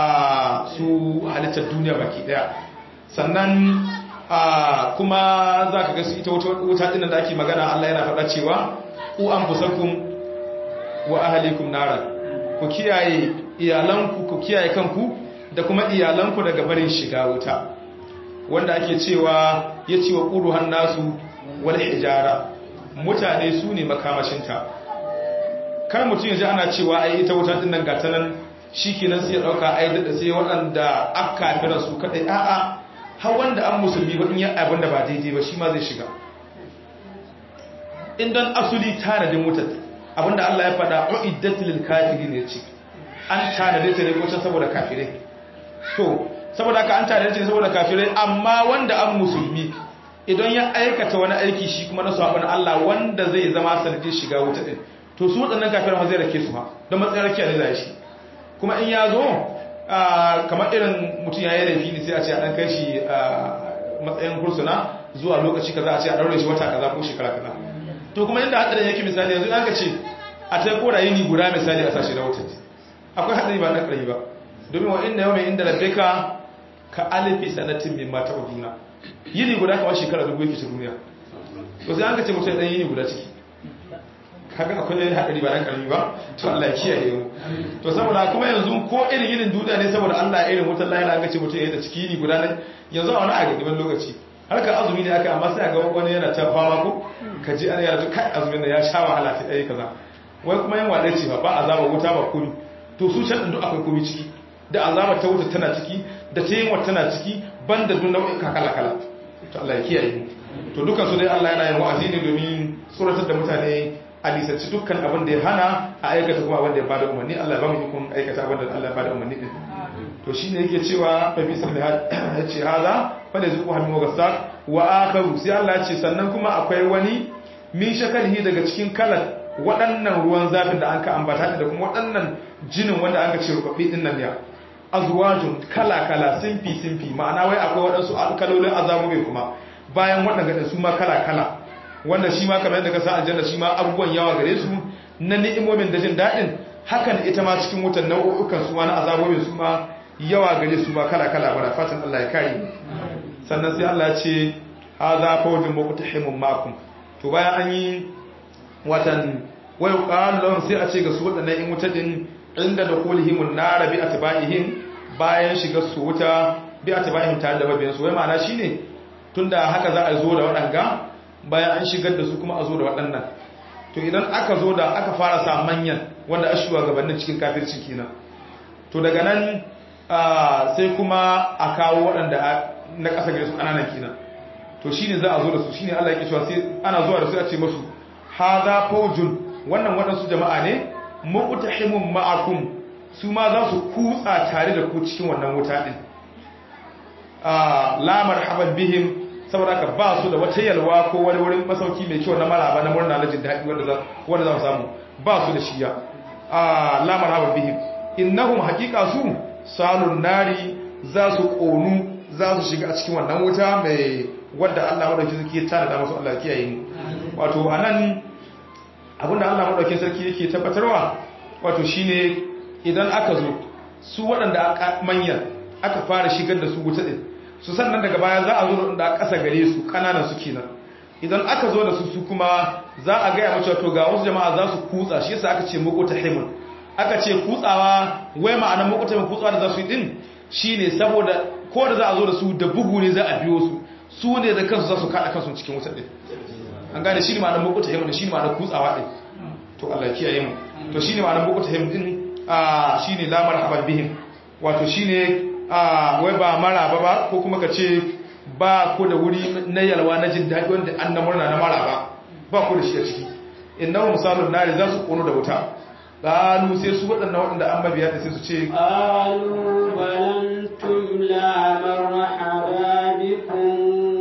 su halittar duniya baki daya sannan kuma za ka ga su ita wuta ɗinan da ake magana Allah yana faɗa cewa ku an fusakun wa ahalikum naran ku kiyaye iyalanku ku kiyaye kanku da kuma iyalanku daga barin shiga wuta wanda ake cewa ya ce wa ƙuruhan nasu wani hijara mutane su ne makamashinta kar mutum ya ji ana cewa ai ita wuta ɗin nan gata nan shi kenan sai ya ɗauka ai daɗa sai waɗanda aka kafira su kaɗai a'a har wanda an musulmi ba in yi abin da ba daidai ba shi ma zai shiga in don asuli tanadin wutar abinda Allah ya faɗa uiddatul lil kafirin ne ce an tanade ta ne ko saboda kafirai to saboda haka an tanade ta ne saboda kafirai amma wanda an musulmi idan ya aikata wani aiki shi kuma na sabon Allah wanda zai zama sanadin shiga wuta din to su waɗannan kafirai ma zai rake su ha don matsayin rakiya ne zai shi kuma in ya zo kamar irin mutum ya yi laifi ne sai a ce a ɗan kai shi matsayin kursuna zuwa lokaci kaza a ce a daure shi wata kaza ko shekara kaza to kuma inda hadarin yake misali yanzu an ka ce a ta kora yini guda misali a sashi na wutar akwai hadari ba na ƙarfi ba domin wa inda yau mai inda rabbeka ka alifi sanatin min mata uduna yini guda kamar shekara dubu yake ta duniya to sai an ka ce mutum ɗan yini guda ciki kaga akwai hadari ba na ƙarfi ba to Allah ya kiyaye mu to saboda kuma yanzu ko irin yinin duniya ne saboda Allah ya irin wutar lahira an ka ce mutum ya yi da ciki yini guda ne yanzu a wani agadiban lokaci harka azumi ne aka amma sai ga wani yana ta fama ko ka ji ana yana kai azumin da ya sha wahala ta ɗaya kaza wai kuma yin waɗe ce ba ba azaba wuta ba komi to su shan duk akwai komi ciki da azaba ta wuta tana ciki da ta yin wata tana ciki ban da duk nau'in kala kala to Allah ya kiyaye mu to dukan su dai Allah yana yin wa'azi ne domin suratar da mutane a lisanci dukkan abin da ya hana a aikata kuma abin da ya bada umarni Allah ya ba mu ikon aikata abin da Allah ya bada umarni din to shine yake cewa fa bi salmi ya ce haza fa da zuku hannu gasa wa akharu sai Allah ya ce sannan kuma akwai wani min shakalihi daga cikin kalar waɗannan ruwan zafin da an ka ambata da kuma waɗannan jinin wanda an ka ce rubabbi din nan ya azwajun kala kala simfi simfi ma'ana wai akwai waɗansu kalolin azabobi kuma bayan waɗanda su ma kala kala wanda shi ma kamar yadda ka sa aljanna shi ma abubuwan yawa gare su na ni'imomin da jin daɗin hakan ita ma cikin wutan nau'ukan su ma na azabobin su ma yawa gare su ma kala kala bara fatan Allah ya kare sannan sai Allah ya ce hadha fawjun muqtahimun makum to bayan an yi watan wayo qallon sai a ce ga su wadannan in wuta din inda da kulhimun nar bi atba'ihim bayan shiga su wuta bi atba'ihim tare da mabiyan su wai ma'ana shine tunda haka za a zo da wadanga bayan an shigar da su kuma a zo da waɗannan to idan aka zo da aka fara sa manyan wanda a shuwa gabanin cikin kafirci kenan to daga nan sai kuma a kawo waɗanda na ƙasa gare su ƙananan kenan to shine za a zo da su shine Allah yake cewa sai ana zuwa da su a ce musu hadha fawjun wannan waɗansu jama'a ne muqtahimun ma'akum su ma za su kutsa tare da ku cikin wannan wuta din la marhaban bihim saboda ka ba su da wata yalwa ko wani wurin masauki mai kyau na maraba na murna na jin daɗi wanda za wanda za mu samu ba su da shiya la marhaban bihim innahum haqiqa su salun nari za su konu za su shiga a cikin wannan wuta mai wadda Allah madauki sarki ya tana da musu Allah kiyaye mu wato anan abinda Allah madauki sarki yake tabbatarwa wato shine idan aka zo su waɗanda manyan aka fara shigar da su wuta din su sannan daga baya za a zo da ƙasa gare su ƙananan su kenan idan aka zo da su su kuma za a gaya mace to ga wasu jama'a za su kutsa shi yasa aka ce mukuta himun aka ce kutsawa wai ma'anar mukuta himun kutsawa da za su yi din shine saboda ko da za a zo da su da bugu ne za a biyo su su ne da kansu za su kaɗa kansu cikin wutar din an gane shi ne ma'anar mukuta himun shi ne ma'anar kutsawa din to Allah kiyaye mu to shi ne ma'anar mukuta himun din a shi ne lamar haban bihim wato shi ne a wai ba maraba ba ko kuma ka ce ba ku da wuri na yalwa na jin daɗi wanda an na murna na maraba ba ku da shi a ciki innahu misalun nari za su kono da wuta qalu sai su waɗannan waɗanda an mabiya da sai su ce qalu balantum la marhaba bikum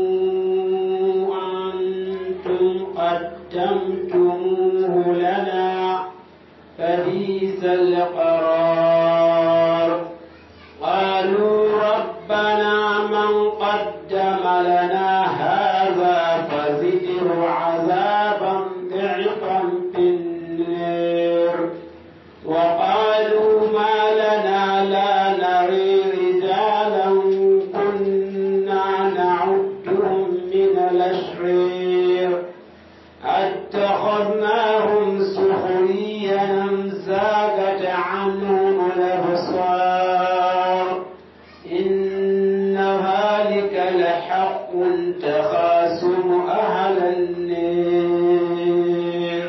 antum qaddamtumuhu lana fabisal qarar قالوا ربنا من قدم لنا هذا فزده عذابا ضعفا في النار وقالوا ما لنا لا نري رجالا كنا نعدهم من الأشرير اتخذناهم سخريا زاغت عنهم الأبصار إن ذلك لحق تخاصم أهل النير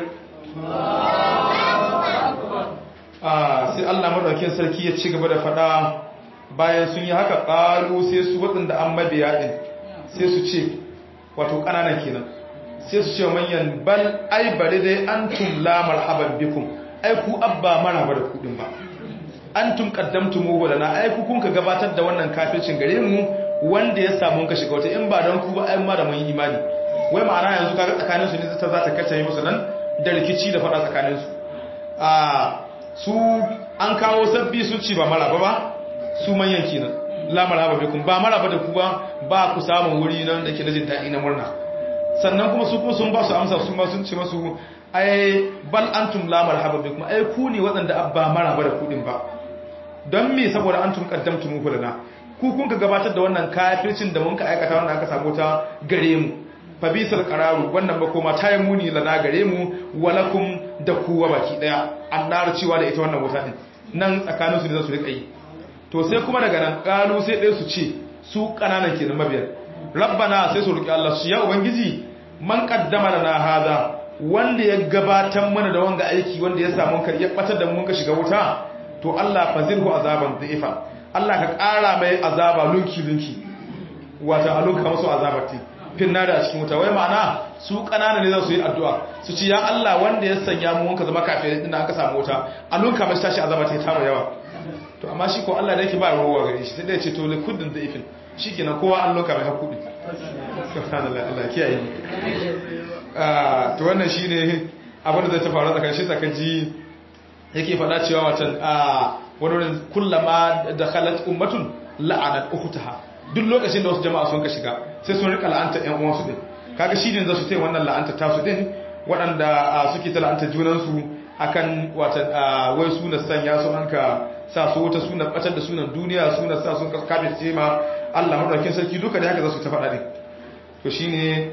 sai Allah madaukin sarki ya ci gaba da fada bayan sun yi haka ƙalu sai su waɗanda an mabiya ɗin sai su ce wato ƙananan kenan sai su ce manyan bal ai bari dai an tum la marhaban bikum ai ku abba marhaba da kuɗin ba an tum qaddamtumu lana ai ku kun ka gabatar da wannan kafircin gare mu wanda ya samu ka shiga wata in ba don ku ba ai ma da mun yi imani wai ma'ana yanzu kaga tsakanin su ne ta za ta kace musu nan da rikici da fada tsakanin su a su an kawo sabbi sun ci ba maraba ba su manyan kenan la marhaba bikum ba maraba da ku ba ba ku samu wuri nan da ke da jin daɗi na murna sannan kuma su kuma sun ba su amsa su ma sun ce masu ai bal antum la marhaba bikum ai ku ne waɗanda abba maraba da ku din ba don me saboda antum qaddamtum lana ku kun ka gabatar da wannan kafircin da mun ka aikata wannan aka samu ta gare mu fa bisal qararu wannan ba koma ta yi muni lana gare mu walakum da kuwa baki daya annar cewa da ita wannan wuta din nan tsakanin su ne za su rika yi to sai kuma daga nan kalu sai ɗaya su ce su kananan kenan mabiyar rabbana sai su roki Allah su ya ubangiji man qaddama lana hada wanda ya gabatar mana da wanga aiki wanda ya samu ka ya batar da mun ka shiga wuta to Allah fazirhu azaban dha'ifa Allah ka ƙara mai azaba lunki lunki wata a lunka musu azabar ti finna da cikin wuta wai ma'ana su kanana ne za su yi addu'a su ci ya Allah wanda ya sanya mu wanka zama kafin din aka samu wuta a lunka mai tashi azaba ta tara yawa to amma shi ko Allah da yake ba ruwa gare shi sai da ya ce to li kuddin dha'ifin shikenan kowa an lunka mai hakuri subhanallah Allah kiyaye to wannan shine abin da zai ta faru tsakanin shi tsakanin yake faɗa cewa watan a wani kullama da khalat ummatun la'anat ukhtaha duk lokacin da wasu jama'a sun ka shiga sai sun rika la'anta ƴan uwansu din kaga shi ne za su tai wannan la'anta tasu din waɗanda suke ta la'anta junan su akan watan wai suna sanya su hanka sa su wata suna batar da sunan duniya suna sa sun kaskabe ce ma Allah madaukakin sarki duka da haka za su ta faɗa din to shine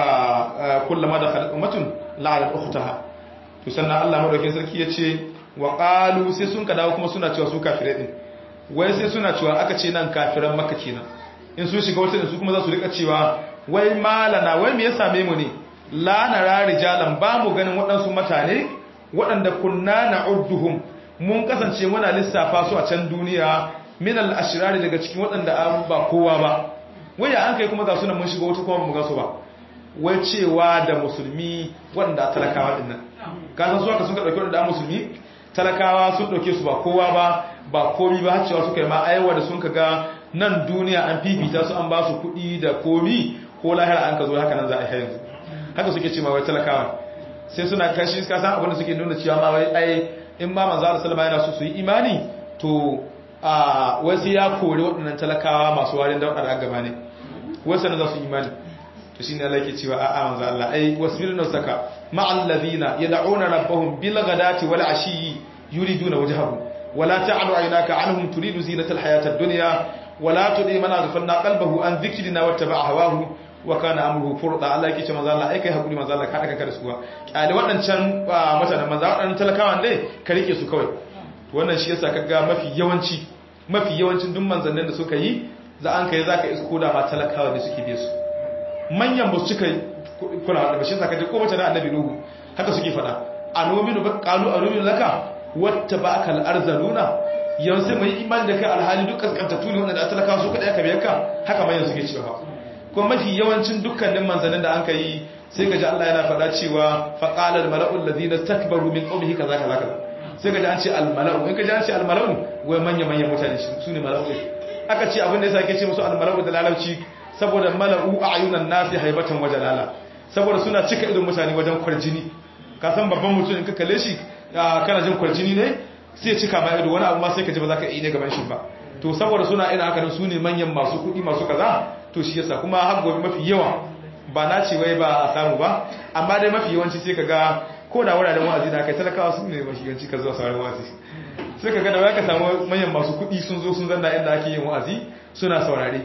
kullama da khalat ummatun la'anat ukhtaha to sannan Allah madaukakin sarki ya ce wa ƙalu sai sun ka dawo kuma suna cewa su kafirai ɗin wai sai suna cewa aka ce nan kafiran maka kenan in sun shiga wata su kuma za su rika cewa wai malana wai me ya same mu ne la nara rijalan ba mu ganin waɗansu mutane waɗanda kunna na udduhum mun kasance muna lissafa su a can duniya min al ashrari daga cikin waɗanda an ba kowa ba wai ya an kai kuma ga suna mun shiga wata kuma mu ga su ba wai cewa da musulmi waɗanda talakawa ɗin nan kasan su haka sun ka ɗauki waɗanda musulmi talakawa sun ɗauke su ba kowa ba ba komi ba cewa suka yi ma aiwa da sun ga nan duniya an fifita su an ba su kuɗi da komi ko lahira an ka zo haka nan za a yi yanzu haka suke ce ma wai talakawa sai suna kashi ka san abin da suke nuna cewa ma wai ai in ma manzo Allah sallama yana so su yi imani to a wai sai ya kore waɗannan talakawa masu warin dauka da gaba ne wai sanan za su imani to shine Allah yake cewa a'a manzo Allah ai wasbir nafsaka ma'al ladina yad'una rabbahum bil ghadati wal ashi yuriduna wajhahu wala ta'du aynaka anhum turidu zinata al hayati ad dunya wala tudi man aghfalna qalbahu an dhikrina wattaba'a hawahu wa kana amruhu furda Allah yake cewa manzo Allah ai kai hakuri manzo Allah ka daga kada su kuwa kyale wadancan mutanen manzo wadannan talakawan dai ka rike su kawai wannan shi yasa kaga mafi yawanci mafi yawancin duk manzannin da suka yi za an kai zaka isko da ma talakawa da suke biye su manyan ba su cika kula da bashin sakaje ko mace na annabi nuhu haka suke fada anominu ba qalu anominu laka watta ba akal arzaluna yanzu mai imani da kai alhali duk kaskantatu ne wanda talaka su kada aka biyarka haka manyan suke cewa ko mafi yawancin dukkanin manzannin da an kai sai gaji Allah yana fada cewa faqala al mala'u alladhina istakbaru min qawmihi kaza kaza kaza sai gaji an ce al mala'u in gaji an ce al mala'u wai manya manyan mutane su ne mala'u aka ce abin da yasa ake ce musu al mala'u da lalauci saboda mala'u a ayunan nasi haibatan wajen lala saboda suna cika idon mutane wajen kwarjini ka san babban mutum in ka kalle shi kana jin kwarjini ne sai cika ma ido wani abu ma sai ka ji ba za ka yi ne gaban shi ba to saboda suna ina haka su ne manyan masu kuɗi masu kaza to shi yasa kuma har gobe mafi yawa ba na ce wai ba a samu ba amma dai mafi yawanci sai ka ga ko da wuraren wa'azi da kai talakawa su ne mafi yawanci ka zuwa sauran wa'azi sai ka ga da wai ka samu manyan masu kuɗi sun zo sun zanna inda ake yin wa'azi suna saurare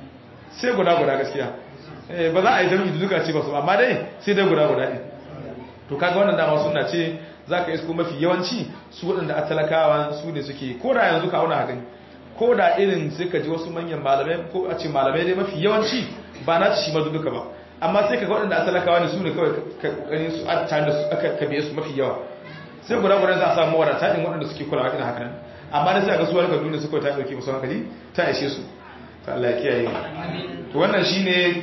sai guda guda gaskiya ba za a yi zama duka ce ba su amma dai sai dai guda guda ne to kaga wannan dama suna ce za ka isko mafi yawanci su waɗanda a talakawa su ne suke ko da yanzu ka auna gani ko da irin sai ka ji wasu manyan malamai ko a ce malamai dai mafi yawanci ba na ci shi ma duka ba amma sai ka ga waɗanda a talakawa ne su ne kawai kokarin su a tare da su aka kabe su mafi yawa sai guda guda za a samu wadata ɗin waɗanda suke kulawa irin haka nan amma da sai ga su wani kaduna su kawai ta ɗauke musu hankali ta ishe su ta Allah ya kiyaye to wannan shine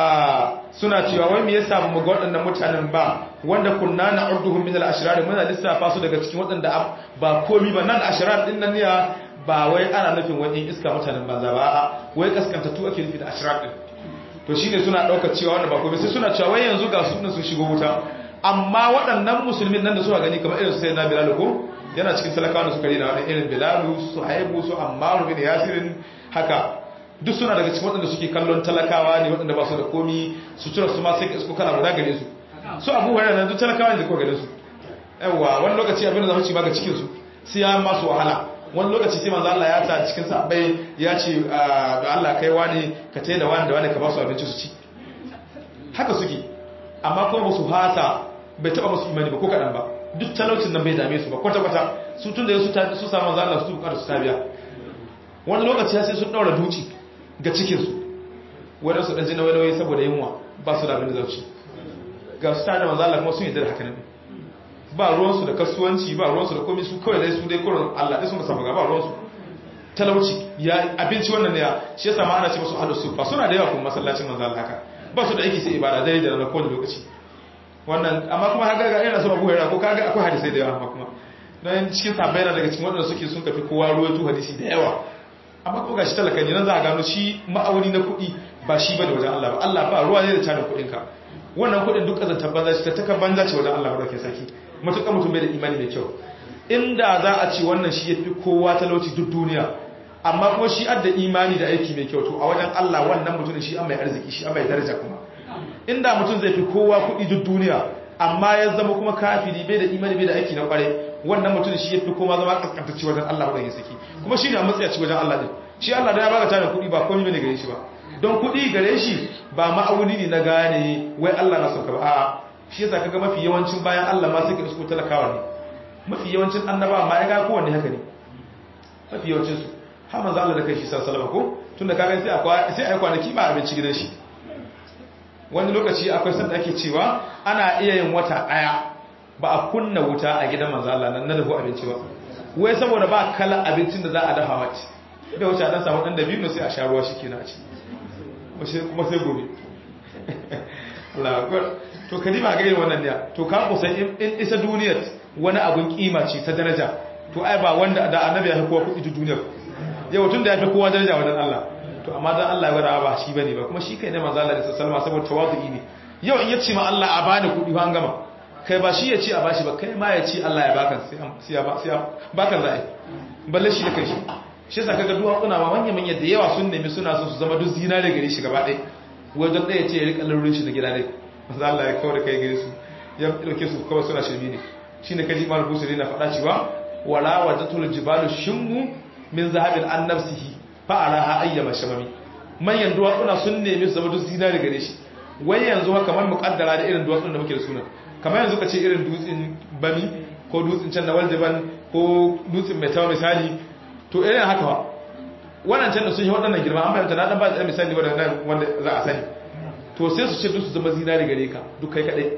a suna cewa wai me yasa mu ga waɗannan mutanen ba wanda kunna na'udduhum min al-ashrar muna lissafa su daga cikin waɗanda ba komi ba nan ashrar din nan ne ba wai ana nufin wani iska mutanen banza ba a'a wai kaskantattu ake nufi da ashrar din to shine suna daukar cewa wanda ba komi sai suna cewa wai yanzu ga su sun shigo wuta amma waɗannan musulmin nan da suka gani kamar irin su sayyidina bilal ko yana cikin talakawa da suka rina wani irin bilalu su haibu su ammaru bin yasirin haka duk suna daga cikin waɗanda suke kallon talakawa ne waɗanda ba su da komi sutura su ma sai ka isko kana guda gare su su abu hurairah nan duk talakawa ne da ko gare su yawa wani lokaci abin da za mu ci ba ga cikin su sai ya masu wahala wani lokaci sai manzo Allah ya ta cikin sahabbai ya ce ga Allah kai wani ka tayi da wani da wani ka ba su abinci su ci haka suke amma kuma ba su hasa bai taba musu imani ba ko kadan ba duk talaucin nan bai dame su ba kwata kwata su tun da su ta su samu manzo Allah su bukata su tabiya wani lokaci sai sun daura duci ga cikin su wanda su dan jina wani saboda yunwa ba su da abin da za su ga su tare da manzo Allah kuma sun yi da haka nan ba ruwansu da kasuwanci ba ruwansu da komai su kawai dai su dai kurin Allah dai sun samu ga ba ruwansu talauci ya abinci wannan ne ya shi yasa ma ana ce musu ahlus sufa suna da yawa kuma masallacin manzo Allah haka ba su da aiki sai ibada dai da na kowane lokaci wannan amma kuma haka ga irin su Abu Hurairah ko kaga akwai hadisi da yawa amma kuma dan cikin sahabbai na daga cikin wadanda suke sun kafi kowa ruwaito hadisi da yawa amma kuma gashi talaka ne nan za a gano shi ma'auni na kuɗi ba shi bane wajen Allah ba Allah ba ruwa ne da tarin kuɗin ka wannan kuɗin duk kazantar banza ce ta taka banza ce wajen Allah ba ke saki matuƙa mutum bai da imani mai kyau inda za a ce wannan shi ya fi kowa talauci duk duniya amma kuma shi adda imani da aiki mai kyau to a wajen Allah wannan mutumin shi an mai arziki shi an mai daraja kuma inda mutum zai fi kowa kuɗi duk duniya amma ya zama kuma kafiri bai da imani bai da aiki na kware wannan mutumin shi ya fi kowa zama kaskantacci wajen Allah wadda ya saki kuma shi ne a matsayaci wajen Allah din shi Allah da ya baka tarin kuɗi ba komai bane gare shi ba don kuɗi gare shi ba ma'auni ne na gane wai Allah na sauka ba a'a shi yasa kaga mafi yawancin bayan Allah ma suka isko talakawa ne mafi yawancin annaba ma ya ga kowanne haka ne mafi yawancin su har manzo Allah da kai shi sallallahu ko tunda kaga sai akwai sai ai kwanaki ba abinci gidan shi wani lokaci akwai sanda ake cewa ana iya yin wata daya ba a kunna wuta a gidan manzo Allah nan na dafa abinci ba wai saboda ba kala abincin da za a dafa wace bai wuce dan samu dan dabino sai a sha ruwa shikenan a ci kuma sai gobe Allah akbar to ka ba gairin wannan ne to ka kusan in isa duniyar wani abun kima ce ta daraja to ai ba wanda da annabi ya fi kowa kudi duniyar yau tun da ya fi kowa daraja wajen Allah to amma dan Allah ya gwada ba shi bane ba kuma shi kai ne manzo Allah da sallama saboda tawazu'i ne yau in yace ma Allah a bani kudi an gama kai ba shi ya ce a bashi ba kai ma ya ce Allah ya baka sai ya ba sai baka zai balle shi da kai shi shi yasa kaga duwa kuna ma manya manya da yawa sun nemi suna so su zama duk zinare gare shi gaba ɗaya wajen ɗaya ce ya rika lalurin shi da gida dai manzo Allah ya kawo da kai gare su ya dauke su kawai suna shirmi ne shine kaji Imam Busiri na faɗa cewa wala wajatul jibalu shimmu min zahabin an nafsihi fa araha ayyama shamami manyan duwatsuna sun nemi su zama duk zinari gare shi wai yanzu haka kamar muƙaddara da irin duwatsun da muke da suna kamar yanzu ka ce irin dutsen bami ko dutsen can na waldiban ko dutsen mai tawa misali to irin haka ba wannan can da sun yi waɗannan girma an fahimta na ɗan ba da misali wanda za a sani to sai su ce duk su zama zinari gare ka duk kai kaɗai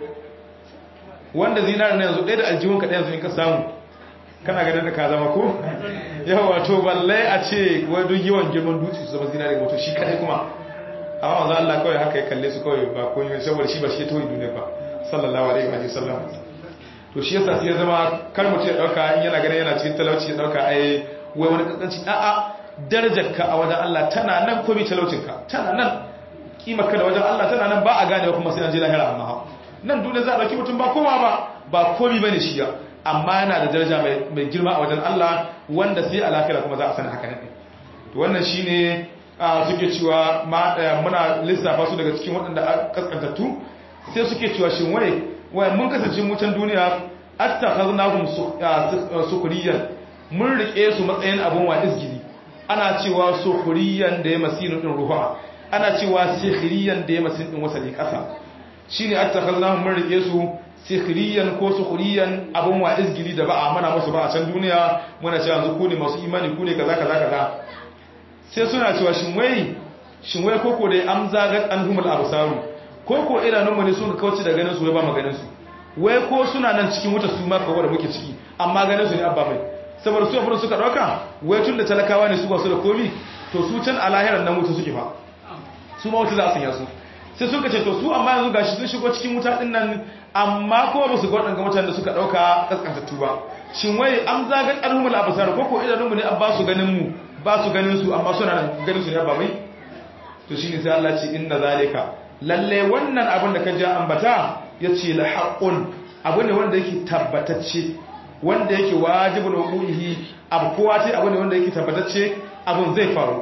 wanda zinari na yanzu ɗaya da aljihun kaɗai yanzu in ka samu kana ganin da ka zama ko yawa to balle a ce wai duk yawan girman dutse su zama zinari wato shi kaɗai kuma amma wanzu Allah kawai haka ya kalle su kawai ba ko yi saboda shi ba shi ya toyi duniya ba sallallahu alaihi wa sallam to shi yasa sai ya zama kar mutum ya dauka in yana ganin yana cikin talauci ya dauka ai wai wani kankanci a'a darajarka a wajen Allah tana nan ko bi talaucinka tana nan kimarka da wajen Allah tana nan ba a ganewa kuma sai an je lahira amma nan duniya za a dauki mutum ba kowa ba ba komi bane shi ya amma yana da daraja mai girma a wajen Allah wanda sai a lahira kuma za a sani haka ne to wannan shine suke cewa muna lissafa su daga cikin waɗanda kaskantattu sai suke cewa shin wai wai mun kasance mutan duniya attakhadnahum sukuriyan mun rike su matsayin abun wa izgili ana cewa sukuriyan da ya masinu din ruha ana cewa sikhriyan da ya masinu din wasali kasa shine attakhadnahum mun rike su sikhriyan ko sukuriyan abun wa izgili da ba a mana musu ba a can duniya muna cewa yanzu ku ne masu imani ku ne kaza kaza kaza sai suna cewa shin wai shin wai koko dai am zagat anhumul absaru koko idanunmu ne sun kauce da ganin su wai ba mu ganin su wai ko suna nan cikin wuta su ma kawo da muke ciki amma ganin su ne abba mai saboda su abin suka dauka wai tun da talakawa ne su ba su da komi to su can a lahirar nan wuta suke fa su ma wuta za a sanya su sai suka ce to su amma yanzu gashi sun shigo cikin wuta din nan amma kuma ba su ga waɗanda mutanen da suka dauka kaskantattu ba shin wai am zagat anhumul absar koko idanunmu ne abba su ganin mu ba su ganin su amma suna ganin su ne ba mai to shine sai Allah ce inna zalika lalle wannan abin da ka ja ambata yace la haqqun abu ne wanda yake tabbatacce wanda yake wajibul wuquhi abu kowa ce abu ne wanda yake tabbatacce abun zai faru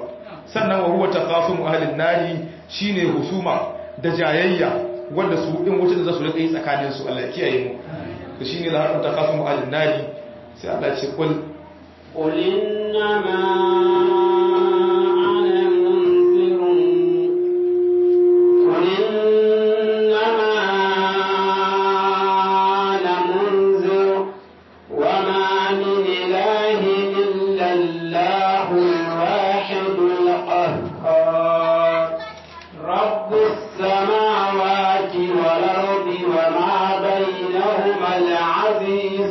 sannan wa huwa taqasum ahlin nari shine husuma da jayayya wanda su din wuta da za su rika yi tsakanin su Allah ya kiyaye mu to shine la haqqu taqasum ahlin nari sai Allah ya ce kul قل إنما أنا منذر قل إنما أنا منذر وما من إله إلا الله الواحد القهار رب السماوات والأرض وما بينهما العزيز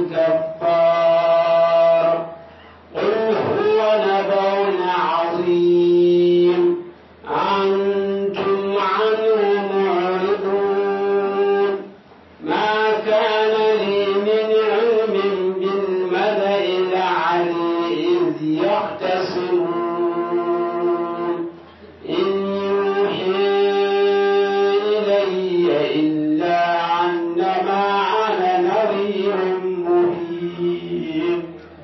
الكفار قل هو نبأ عظيم أنتم عنه معرضون ما كان لي من علم بالملأ الأعلى إذ يختصمون إن يوحي إلي إلا أنما أنا نذير مبين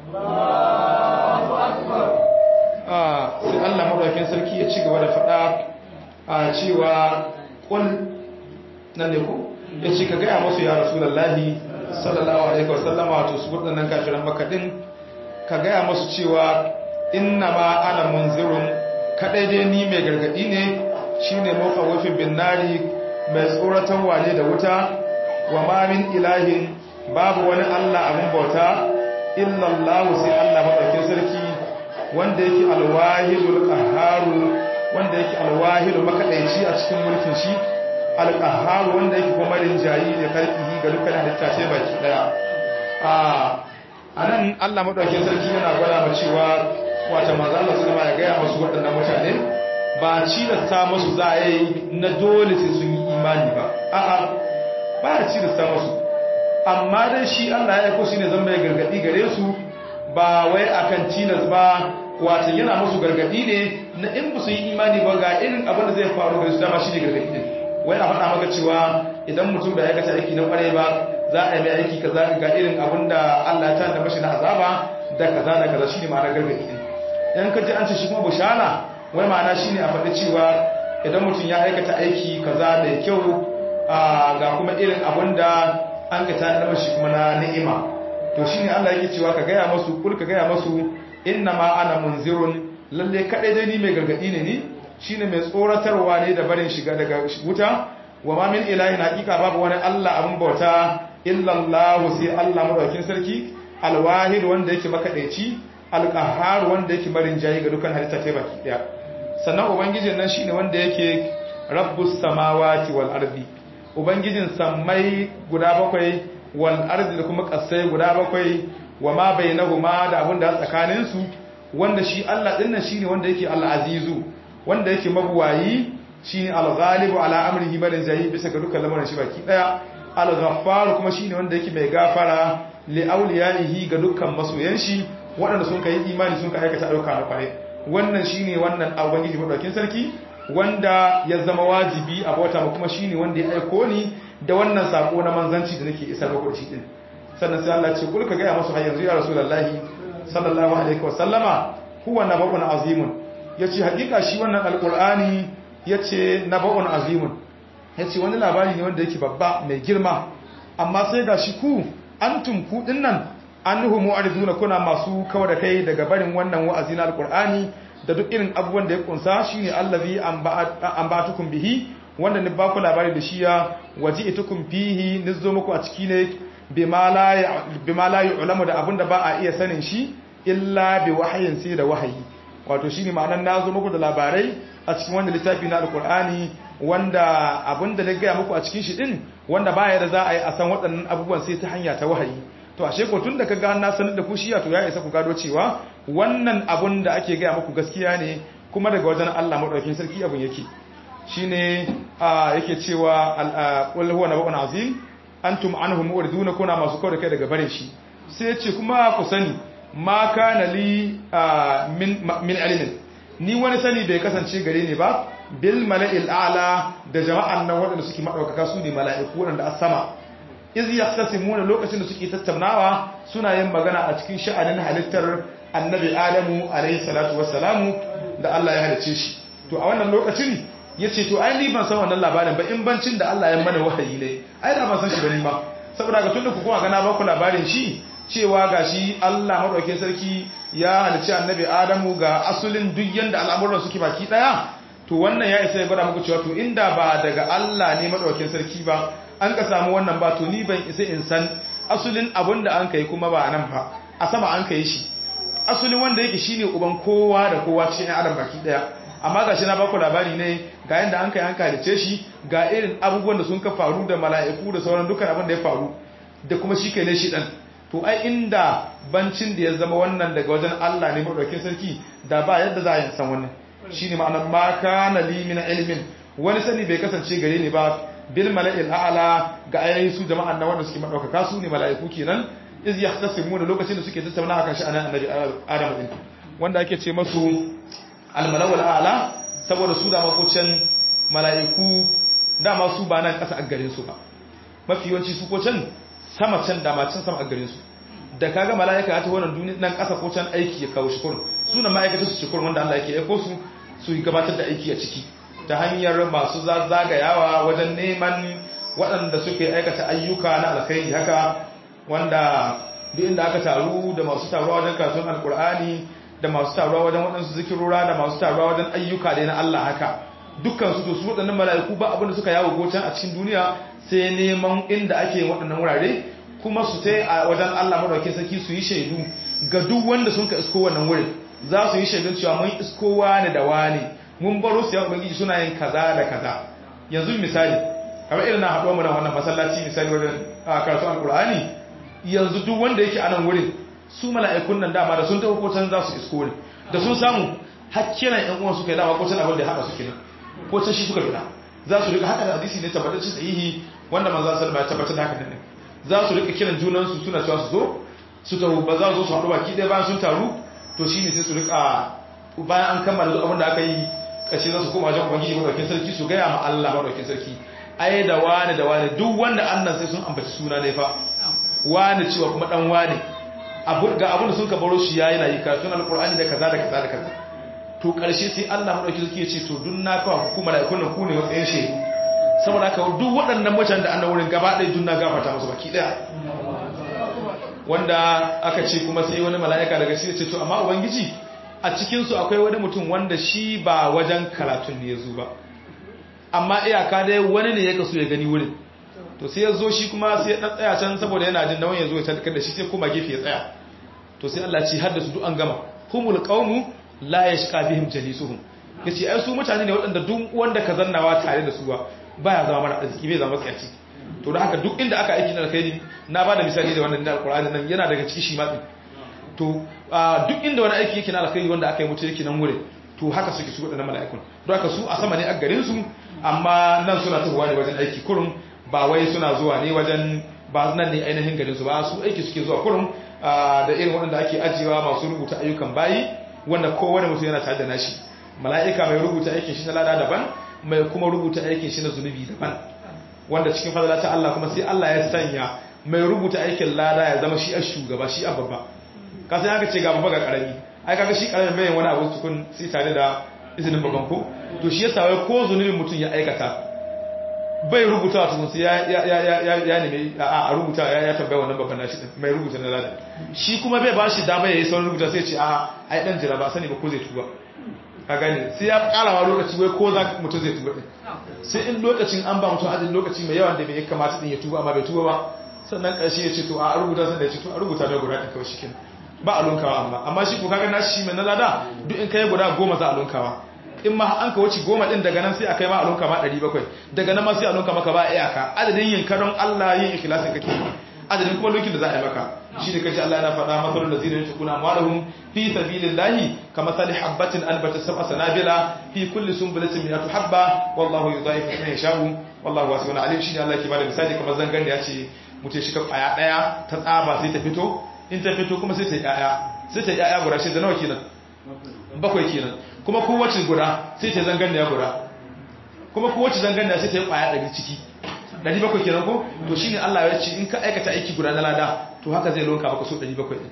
a sai Allah madaukakin sarki ya ci gaba da faɗa a cewa kul nan ne ko ya ce ka gaya masu ya rasulullahi sallallahu alaihi wasallama wato su waɗannan kafiran maka din ka gaya masu cewa inna ma ana munzirun kadai dai ni mai gargadi ne shine mawqawifin bin nari mai tsoratan wane da wuta wa ma min ilahin babu wani Allah abin bauta illa Allah sai Allah madaukakin sarki wanda yake alwahidul qahharu wanda yake alwahidu makadaici a cikin mulkin shi alqahharu wanda yake kuma rinjayi da karfihi ga dukkan halitta ce baki daya a anan Allah madaukakin sarki yana gwada mu cewa wata manzo Allah sallama ya gaya musu waɗannan mutane ba cilasta musu za a yi na dole sai sun yi imani ba a'a ba ya cilasta musu amma dai shi Allah ya aiko shi ne zan mai gargadi gare su ba wai akan tilas ba wato yana musu gargadi ne na in ba su yi imani ba ga irin abin da zai faru gare su dama shi ne gargadi ne wai a faɗa maka cewa idan mutum da aikata aiki na ƙwarai ba za a yi mai aiki kaza ga irin abin da Allah ya tana mashi na azaba da kaza da kaza shine ma'anar gargadi ne in ka ji an ce shi kuma bushara wai ma'ana shine a faɗi cewa idan mutum ya aikata aiki kaza da kyau ga kuma irin abin da an ga tana mashi kuma na ni'ima to shine Allah yake cewa ka gaya masu kul ka gaya masu inna ma ana munzirun lalle kadai dai ni mai gargadi ne ni shine mai tsoratarwa ne da barin shiga daga wuta wa ma min ilahin haqiqa babu wani Allah abun bauta illa Allah sai Allah madaukin sarki alwahid wanda yake makadaici alqahhar wanda yake marin jayi ga dukkan halitta ta baki daya sannan ubangijin nan shine wanda yake rabbus samawati wal ardi ubangijin sammai guda bakwai wal ardi da kuma kasai guda bakwai wa ma bainahuma da abin da tsakanin su wanda shi Allah din nan shine wanda yake al-azizu wanda yake mabuwayi shine al-ghalibu ala amrihi barin jayi bisa ga dukkan lamarin shi baki daya al-ghaffar kuma shine wanda yake mai gafara li awliyaihi ga dukkan masoyan shi waɗanda sun kai imani sun kai aikata ayyuka na kware wannan shine wannan ubangiji madaukin sarki wanda ya zama wajibi a bauta kuma shine wanda ya aiko ni da wannan sako na manzanci da nake isar muku da shi din sannan sai Allah ce kul ka ga musu har yanzu ya rasulullahi sallallahu alaihi wa sallama huwa nabawun azimun yace hakika shi wannan alqur'ani yace nabawun azimun yace wani labari ne wanda yake babba mai girma amma sai gashi ku antum ku dinnan annuhu mu'ariduna kuna masu kawo da kai daga barin wannan wa'azi na alqur'ani da duk irin abubuwan da ya kunsa shine allazi ambatukum bihi wanda ni ba ku labari da shi ya waji'tukum fihi nizo muku a ciki ne bima la yu'lamu da abinda ba a iya sanin shi illa bi wahayin sai da wahayi wato shine ma'anar nazo muku da labarai a cikin wannan littafi na alqur'ani wanda abinda na gaya muku a cikin shi din wanda baya da za a yi a san waɗannan abubuwan sai ta hanya ta wahayi to ashe ko tun da ka ga na sanar da ku shi to ya isa ku gado cewa wannan abun da ake gaya muku gaskiya ne kuma daga wajen Allah madaukakin sarki abun yake shine yake cewa qul huwa nabaun azim antum anhu muriduna kuna masu kawo da kai daga bare shi sai ya ce kuma ku sani ma kana li min min ilmin ni wani sani bai kasance gare ni ba bil mala'il a'la da jama'an nan waɗanda suke madaukaka su ne mala'iku waɗanda a sama iz yaqtasimuna lokacin da suke tattaunawa suna yin magana a cikin sha'anin halittar annabi adamu alayhi salatu wassalamu da Allah ya halice shi to a wannan lokacin yace to ai ni ban san wannan labarin ba in bancin da Allah ya mana wahayi ne ai da ban san shi bane ba saboda ga tunda ku kuma ga na ba ku labarin shi cewa gashi Allah madaukakin sarki ya halice annabi adamu ga asulin duk yanda al'amuran suke baki daya to wannan ya isa ya gwada muku cewa to inda ba daga Allah ne madaukakin sarki ba an ka samu wannan ba to ni ban isa in san asulin abin da an kai kuma ba nan ba a sama an kai shi asulin wanda yake shine uban kowa da kowa cikin adam baki daya amma gashi na baku labari ne ga yanda an kai an kalice shi ga irin abubuwan da sun ka faru da mala'iku da sauran dukkan abin da ya faru da kuma shi kai ne shi dan to ai inda bancin da ya zama wannan daga wajen Allah ne madaukakin sarki da ba yadda za a yi san wannan shine ma'anar ma kana li min ilmin wani sani bai kasance gare ni ba bil mala'il a'la ga ayoyi su jama'an nan wanda suke madaukaka su ne mala'iku kenan iz yahtasimuna lokacin da suke tattauna akan shi anan annabi Adam din wanda ake ce masu al mala'ul a'la saboda su da makocin mala'iku dama su ba nan kasa a garin su ba mafi yawanci su ko can sama can da ma can sama a garin su da kaga mala'ika ya ta wannan duniya nan kasa ko can aiki ya kawo shi kurun sunan ma'aikata su ci kurun wanda Allah yake aiko su su gabatar da aiki a ciki ta hanyar masu zagayawa wajen neman waɗanda suke aikata ayyuka na alkhairi haka wanda duk inda aka taru da masu taruwa wajen kasuwan alkur'ani da masu taruwa wajen waɗansu zikirora da masu taruwa wajen ayyuka da na Allah haka dukkan su to su waɗannan mala'iku ba abinda suka yawo gocan a cikin duniya sai neman inda ake waɗannan wurare kuma su sai a wajen Allah madaukakin sarki su yi shaidu ga duk wanda sun ka isko wannan wurin za su yi shaidun cewa mun isko wani da wani mun baro su ya ubangiji suna yin kaza da kaza yanzu misali kamar irin na haɗuwa mu da wannan masallaci misali wajen karatu alkur'ani yanzu duk wanda yake anan wurin su mala'ikun nan dama da sun tafi kocan za su isko ne da sun samu hakkinan yan uwan suka yi dama kocan abin da ya haɗa su kenan kocan shi suka fita za su rika haka da hadisi ne tabbatacin sahihi wanda manzo sallallahu alaihi tabbatar da haka ne za su rika kiran junan su suna cewa su zo su taru ba za su zo su haɗu baki ɗaya bayan sun taru to shine sai su rika bayan an kammala duk abin da aka yi kashe za su koma wajen ubangiji madaukin sarki su gaya ma Allah madaukin sarki ai da wani da wani duk wanda annan sai sun ambaci suna ne fa wani cewa kuma dan wani ga abin da sun ka baro shi yayi na yi karatun alkur'ani da kaza da kaza da kaza to karshe sai Allah madaukin sarki ya ce to duk na kawo hukumar malaikun nan ku ne matsayin shehu saboda haka duk waɗannan mutanen da annan wurin gaba ɗaya duk na gafarta musu baki ɗaya wanda aka ce kuma sai wani mala'ika daga shi ya ce to amma ubangiji a cikinsu akwai wani mutum wanda shi ba wajen karatun ne ya zo ba amma iyaka dai wani ne ya kaso ya gani wurin to sai ya zo shi kuma sai ya dan tsaya can saboda yana jin nauyin ya zo ya tabbatar da shi sai kuma gefe ya tsaya to sai Allah ci har da su duk an gama humul qaumu la yashqa bihim jalisuhum yace ai su mutane ne waɗanda duk wanda ka zannawa tare da su ba baya zama mara arziki bai zama tsayaci to da haka duk inda aka aiki na alkhairi na bada misali da wannan da alqur'ani nan yana daga cikin shi ma to duk inda wani aiki yake na alkhairi wanda aka yi mutu yake nan wurin to haka suke su waɗannan mala'ikun don haka su a sama ne a garin su amma nan suna tafiya ne wajen aiki kurum ba wai suna zuwa ne wajen ba nan ne ainihin garin su ba su aiki suke zuwa kurum da irin waɗanda ake ajiyewa masu rubuta ayyukan bayi wanda kowane mutum yana tare da nashi mala'ika mai rubuta aikin shi na lada daban mai kuma rubuta aikin shi na zunubi daban wanda cikin fadala ta Allah kuma sai Allah ya sanya mai rubuta aikin lada ya zama shi a shugaba shi a babba ka sai aka ce ga babba ga karami ai kaga shi karamin bayan wani abu tukun sai tare da izinin babban ko to shi yasa wai ko zunubin mutum ya aikata bai rubuta tukun sai ya ya ya ya ya ne a rubuta ya ya tambaya wannan babban nashi mai rubuta na lada shi kuma bai ba shi dama yayi sauran rubuta sai ce a ai dan jira ba sani ba ko zai tuba ka gane sai ya karawa lokaci wai ko za mutum zai tuba din sai in lokacin an ba mutum adadin lokaci mai yawan da bai kamata din ya tuba amma bai tuba ba sannan ƙarshe ya ce to a rubuta sai da ya ce to a rubuta da guda ɗin kawai shikin ba a lunkawa amma amma shi ko kaga na shi mai na lada duk in kai guda goma za a lunkawa in ma an ka wuce goma din daga nan sai a kai ma a lunka ma 700 daga nan ma sai a lunka maka ba iyaka adadin yin karon Allah yin ikhlasin kake adadin kuma lukin da za a yi maka shi ne kace Allah yana faɗa masalul ladzina yunfiquna amwalahum fi sabilillahi kamathali habatin anbatat sab'a sanabila fi kulli sunbulatin mi'atu habba wallahu yudha'ifu liman yasha'u wallahu wasi'un alim shi ne Allah ke bada misali kamar zangan da ya ce mutum shi ka kwaya daya ta tsaba sai ta fito in ta fito kuma sai ta yaya sai ta yaya guda shi da nawa kenan bakwai kenan kuma kowace guda sai ta zangan da ya guda kuma kowace zangan da sai ta yi kwaya ɗari ciki ɗari bakwai kenan ko to shine Allah ya ce in ka aikata aiki guda na lada to haka zai lonka maka so ɗari bakwai ɗin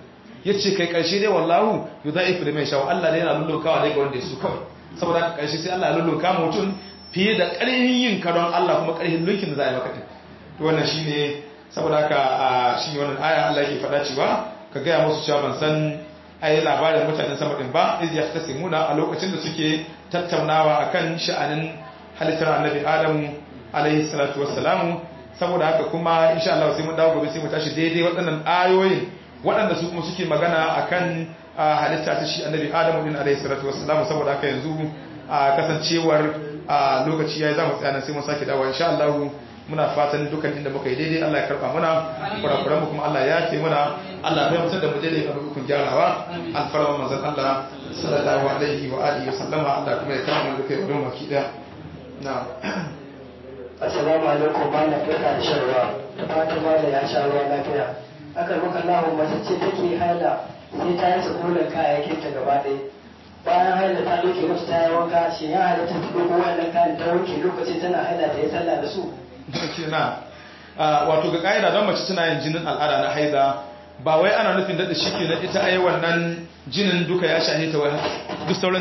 yace kai karshe dai wallahu yudaifu liman yasha Allah dai yana lullunkawa dai ga wanda yaso kawai saboda haka karshe sai Allah ya lullunka mutum fiye da ƙarfin yin karon Allah kuma ƙarfin lunkin da za a yi maka din to wannan shine saboda haka shi wannan aya Allah yake faɗa cewa ka gaya musu cewa ban san ai labarin mutanen sama din ba iz yahtasimuna a lokacin da suke tattaunawa akan sha'anin halittar annabi Adamu alaihi salatu wassalamu saboda haka kuma insha Allah sai mun dawo gobe sai mu tashi daidai waɗannan ayoyin waɗanda su kuma suke magana akan halitta ta shi annabi Adamu din alaihi salatu wassalamu saboda haka yanzu kasancewar lokaci yayi zamu tsaya nan sai mun sake dawo insha Allah muna fatan dukan inda muka yi daidai Allah ya karba muna kurakuran mu kuma Allah ya yafe muna Allah ya mutar da mu daidai a dukkan gyarawa alfarma manzon Allah sallallahu alaihi wa alihi wa sallama Allah kuma ya kama mu duka yau maki daya na'am assalamu alaikum ba na fita da shan ruwa da fatan ba da ya sha ruwa lafiya aka maka lahu mace ce take haila sai ta yi sakulan kayayyakin ta gaba ɗaya bayan haila ta doke musu ta yi wanka shi ya halatta ta dogo wannan kayan ta wanke lokacin tana haila ta yi sallah da su na wato ga ƙa'ida don mace tana yin jinin al'ada na haida ba wai ana nufin daɗa shi ke na ita ai wannan jinin duka ya shahe ta wai duk sauran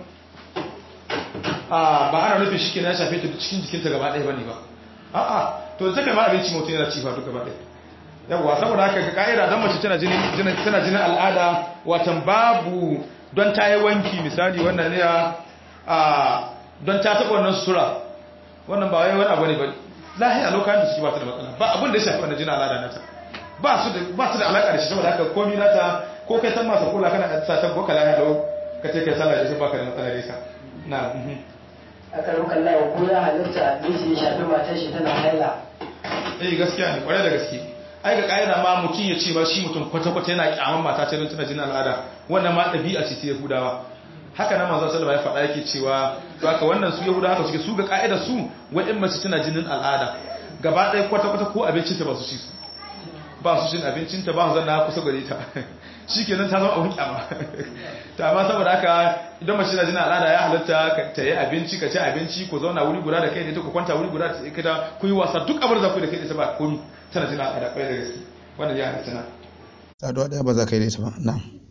ba ana nufin shi ke na ya shafe ta cikin jikinta gaba ɗaya ba ne ba a'a to ta kai ma abinci mutum yana cifa duka gaba ɗaya yawwa saboda haka ga ƙa'ida don mace tana jinin al'ada watan babu don ta yi wanki misali wannan ne don ta taɓa wannan sutura wannan ba wai wani abu ne ba lahiya lokacin da suke ba ta da matsala ba abin da ya shafi wannan jinin al'ada nata ba su da ba su da alaka da shi saboda haka komai nata ko kai san masa kula kana sa ta boka lahiya lau ka ce kai sallah da shi baka da matsala da ita na a karukan lawa ko ya halitta miji ya shafi matar shi tana haila eh gaskiya ne kwarai da gaske ai ga ƙa'ida ma mutum ya ce ba shi mutum kwata-kwata yana kyaman mata ce don tana jinin al'ada wannan ma ɗabi'a ce ta yahudawa haka nan manzon sallallahu alaihi wasallam ya faɗa yake cewa to haka wannan su yahudawa haka suke su ga ƙa'ida su wa'in mace tana jinin al'ada gaba ɗaya kwata-kwata ko abincin ta ba su ci su ba su cin abincin ta ba su zanna kusa gare ta shikenan ta zama abun kyama ta amma saboda haka idan mace tana jinin al'ada ya halatta ta yi abinci ka ci abinci ko zauna wuri guda da kai da ita ku kwanta wuri guda da ita ku yi wasa duk abin da za ku yi da kai da ita ba komi tana jina a da kwaye da gaske wannan ya halitta na saduwa daya ba za ka yi da ita ba na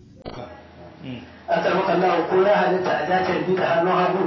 a karbukan lawa ko ya halitta a dacar bi da hannun hagu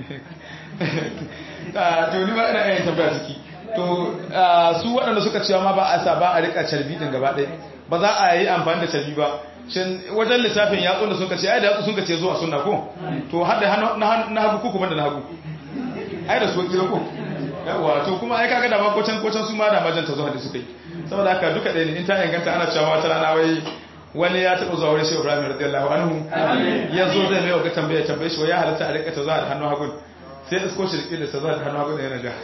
to ni ba ina yin tambaya ciki to su waɗanda suka cewa ma ba a sa ba a rika carbi din gaba ɗaya ba za a yi amfani da carbi ba shin wajen lissafin yatsun da suka ce ai da yatsu sun ka ce zuwa sunna ko to har da na hagu ko kuma da na hagu ai da su kila ko yawa to kuma ai kaga da ma kocan kocan su ma da majanta zuwa da suka yi saboda haka duka ɗaya ne in ta inganta ana cewa wata rana wai wani ya taɓa zuwa wurin shehu ibrahim radiyallahu anhu ya zo zai mai wa tambaya tambaye shi wa ya halatta a rika ta zuwa da hannu hagun sai isko shi rike da ta zuwa da hannu hagun yana ja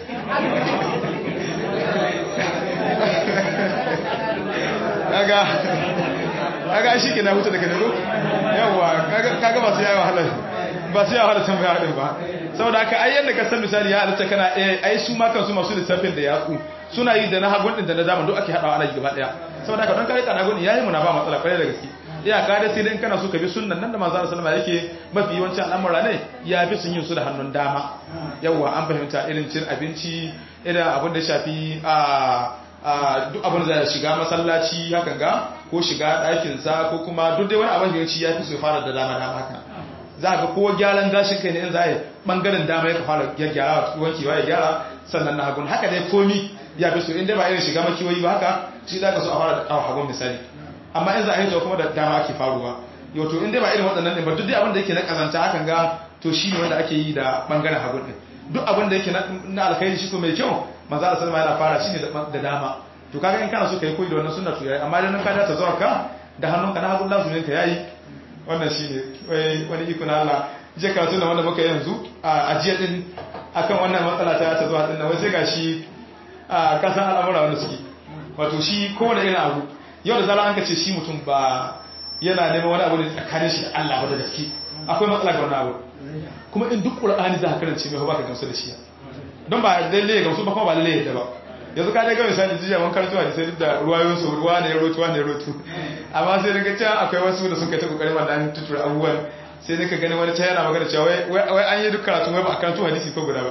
kaga kaga shi ke na huta daga nago yawa kaga ba su yayi wahala ba su yayi wahala tambaya din ba saboda haka ai yanda ka san misali ya halatta kana ai su ma kansu masu lissafin da yatsu suna yi da na hagun din da na dama duk ake hadawa ana yi gaba daya saboda haka don kare kana hagun yayi mu na ba matsala kwarai da gaske iya ka da sai dai kana so ka bi sunnan nan da manzo Allah sallallahu alaihi yake mafi yawancin al'amura ne ya fi sun yin su da hannun dama yawa an fahimta irin cin abinci irin abin da shafi a duk abin da zai shiga masallaci hakan ga ko shiga ɗakinsa ko kuma duk dai wani abin da ya fi su fara da dama dama haka za ga ko gyaran gashin kai ne in za a yi ɓangaren dama ya fara gyara wankewa ya gyara sannan na hagun haka dai komi ya fi so inda ba irin shiga makiyoyi ba haka shi za ka so a fara da hagun misali amma in za a yi kuma da dama ake faruwa yau to inda ba irin waɗannan ɗin ba duk dai abin da yake na ƙazanta hakan ga to shi ne wanda ake yi da ɓangaren hagun ɗin duk abin da yake na alkhairi shi ko mai kyau manzo Allah sallama yana fara shi ne da dama to kaga in kana so kai koyi da wannan sunna to yayi amma idan ka dace zuwa ka da hannunka na hagun lazumin ka yayi wannan shine wai wani iko na Allah je karatu da wanda muka yanzu a ajiya din akan wannan matsala ta ta zuwa din wai sai gashi a kasan al'amura wanda suke wato shi kowane irin abu yau da zara an kace shi mutum ba yana neman wani abu ne tsakanin shi da Allah ba da gaske akwai matsala ga wannan abu kuma in duk qur'ani za ka karance mai ba ka gamsu da shi don ba lalle ya gamsu ba kuma ba lalle ya ba yanzu ka daga misali jiya mun karatu hadisi duk da ruwayoyin su ruwa ne rotu wa ne rotu amma sai daga cewa akwai wasu da suka ta kokarin wanda an tutura abubuwan sai daga gani wani ta yana magana cewa wai an yi duk karatu wai ba a karatu hadisi ko guda ba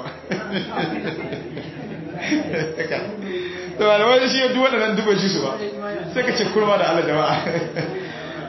to wani wani shi duk waɗannan duk shi su ba sai ka ce kurma da Allah jama'a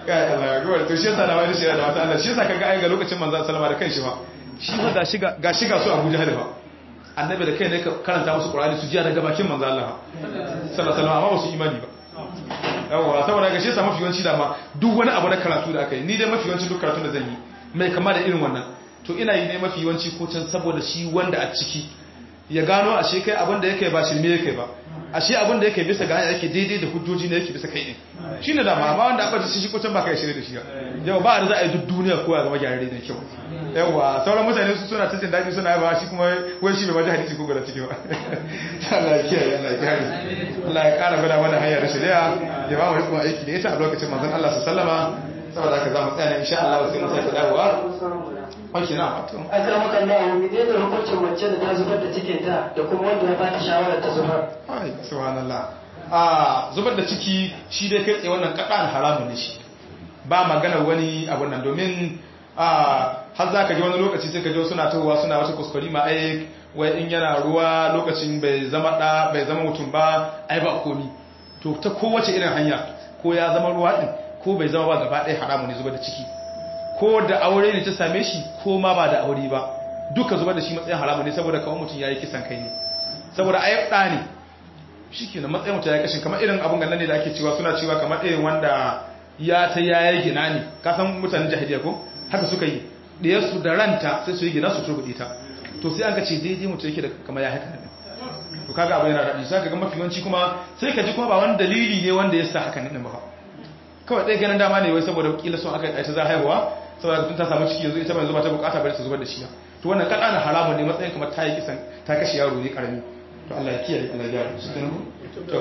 ya Allah ya gowar to shi yasa na wani shi da wata Allah shi yasa kaga ai ga lokacin manzon sallama da kanshi fa shi fa ga shiga ga shiga su Abuja da fa annabi da kai ne ka karanta musu Qur'ani su ji daga bakin manzon Allah sallallahu alaihi wasallam amma ba su imani ba yawa saboda ga shi yasa mafi yawanci da ma duk wani abu na karatu da aka yi ni dai mafi yawanci duk karatu da zan yi mai kama da irin wannan to ina yi ne mafi yawanci ko can saboda shi wanda a ciki ya gano ashe kai abin da yake ba shirme yake ba ashe abin da yake bisa ga hanya yake daidai da hujjoji ne yake bisa kai ne shine da ma amma wanda aka ci shi ko can ba kai shirye da shi yau ba da za a yi duk duniya ko ya zama gyararre da kyau yawa sauran mutane su suna ta jin daɗi suna ba shi kuma wai shi bai maji hadisi ko gwada ciki ba Allah ya kiyaye Allah ya kiyaye Allah ya ƙara gwada mana hanyar da shari'a ya ba mu rikon aiki da ita a lokacin manzon Allah su sallama saboda haka za mu tsaya ne insha Allah sai mu sake dawowa Wanke na wato. a kama kan da mu ne da hukuncin mace da ta zubar da cikin ta da kuma wanda ya bata shawarar ta zubar Ai, subhanallah. Ah, zubar da ciki shi dai kai tsaye wannan kaɗan haramun ne shi. Ba magana wani abun nan domin ah har za ka ji wani lokaci sai ka ji suna tahowa suna wata kuskure ma ai wai in yana ruwa lokacin bai zama da bai zama mutum ba ai ba komi. To ta kowace irin hanya ko ya zama ruwa din ko bai zama ba gaba ɗaya haramun ne zubar da ciki. Ko da aure ne ta same shi ko ma ba da aure ba. Duka zubar da shi matsayin haramun ne saboda kawai mutum ya yi kisan kai ne. Saboda ai ɗa ne shi ke na matsayin mutu ya kashin kamar irin abin ganin ne da ake cewa suna cewa kamar irin wanda ya ta yaya gina ne kasan mutanen jahiliya ko haka suka yi ɗiyarsu da ranta sai su yi gina su turbuɗe ta to sai an ka ce daidai mutu yake da kamar ya haka ne to kaga abu yana daɗi sai ka ga mafi yawanci kuma sai ka ji kuma ba wani dalili ne wanda ya sa haka ne ba kawai ɗaya ganin dama ne wai saboda kila sun aka ta za haihuwa saboda tun ta samu ciki yanzu ita mai zuba ta bukata bari ta zubar da shi to wannan kaɗa na haramun ne matsayin kamar ta yi kisan ta kashe yaro ne karami to Allah ya kiyaye Allah ya gyara shi kenan to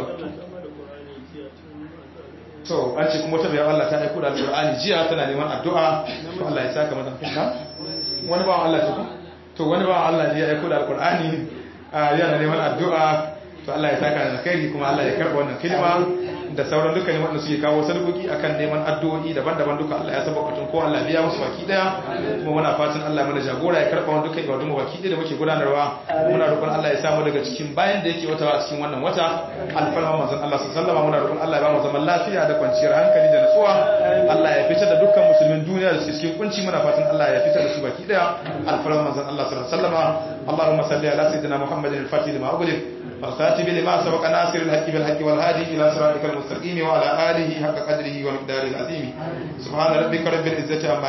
to an ce kuma wata bayan Allah ta aiko da alqur'ani jiya tana neman addu'a to Allah ya saka mata na wani bawan Allah ce ko to wani bawan Allah ne ya aiko da alqur'ani yana neman addu'a to Allah ya saka da alkhairi kuma Allah ya karba wannan kalma da sauran dukkanin wanda suke kawo sadakoki akan neman addu'o'i daban-daban duka Allah ya saba batun ko Allah biya musu baki daya kuma muna fatan Allah mana jagora ya karba wannan dukkan ibadun mu baki daya da muke gudanarwa muna roƙon Allah ya samu daga cikin bayan da yake wata a cikin wannan wata alfarma manzon Allah sallallahu alaihi wasallam muna roƙon Allah ya ba mu zaman lafiya da kwanciyar hankali da nutsuwa Allah ya fitar da dukkan musulmin duniya da suke cikin kunci muna fatan Allah ya fitar da su baki daya alfarma manzon Allah sallallahu alaihi wasallam Allahumma salli ala sayyidina Muhammadin al-fatih lima ughliq والخاتم لما سبق ناصر الحق بالحق والهادي إلى صراطك المستقيم وعلى آله حق قدره ومقداره العظيم سبحان ربك رب العزة عما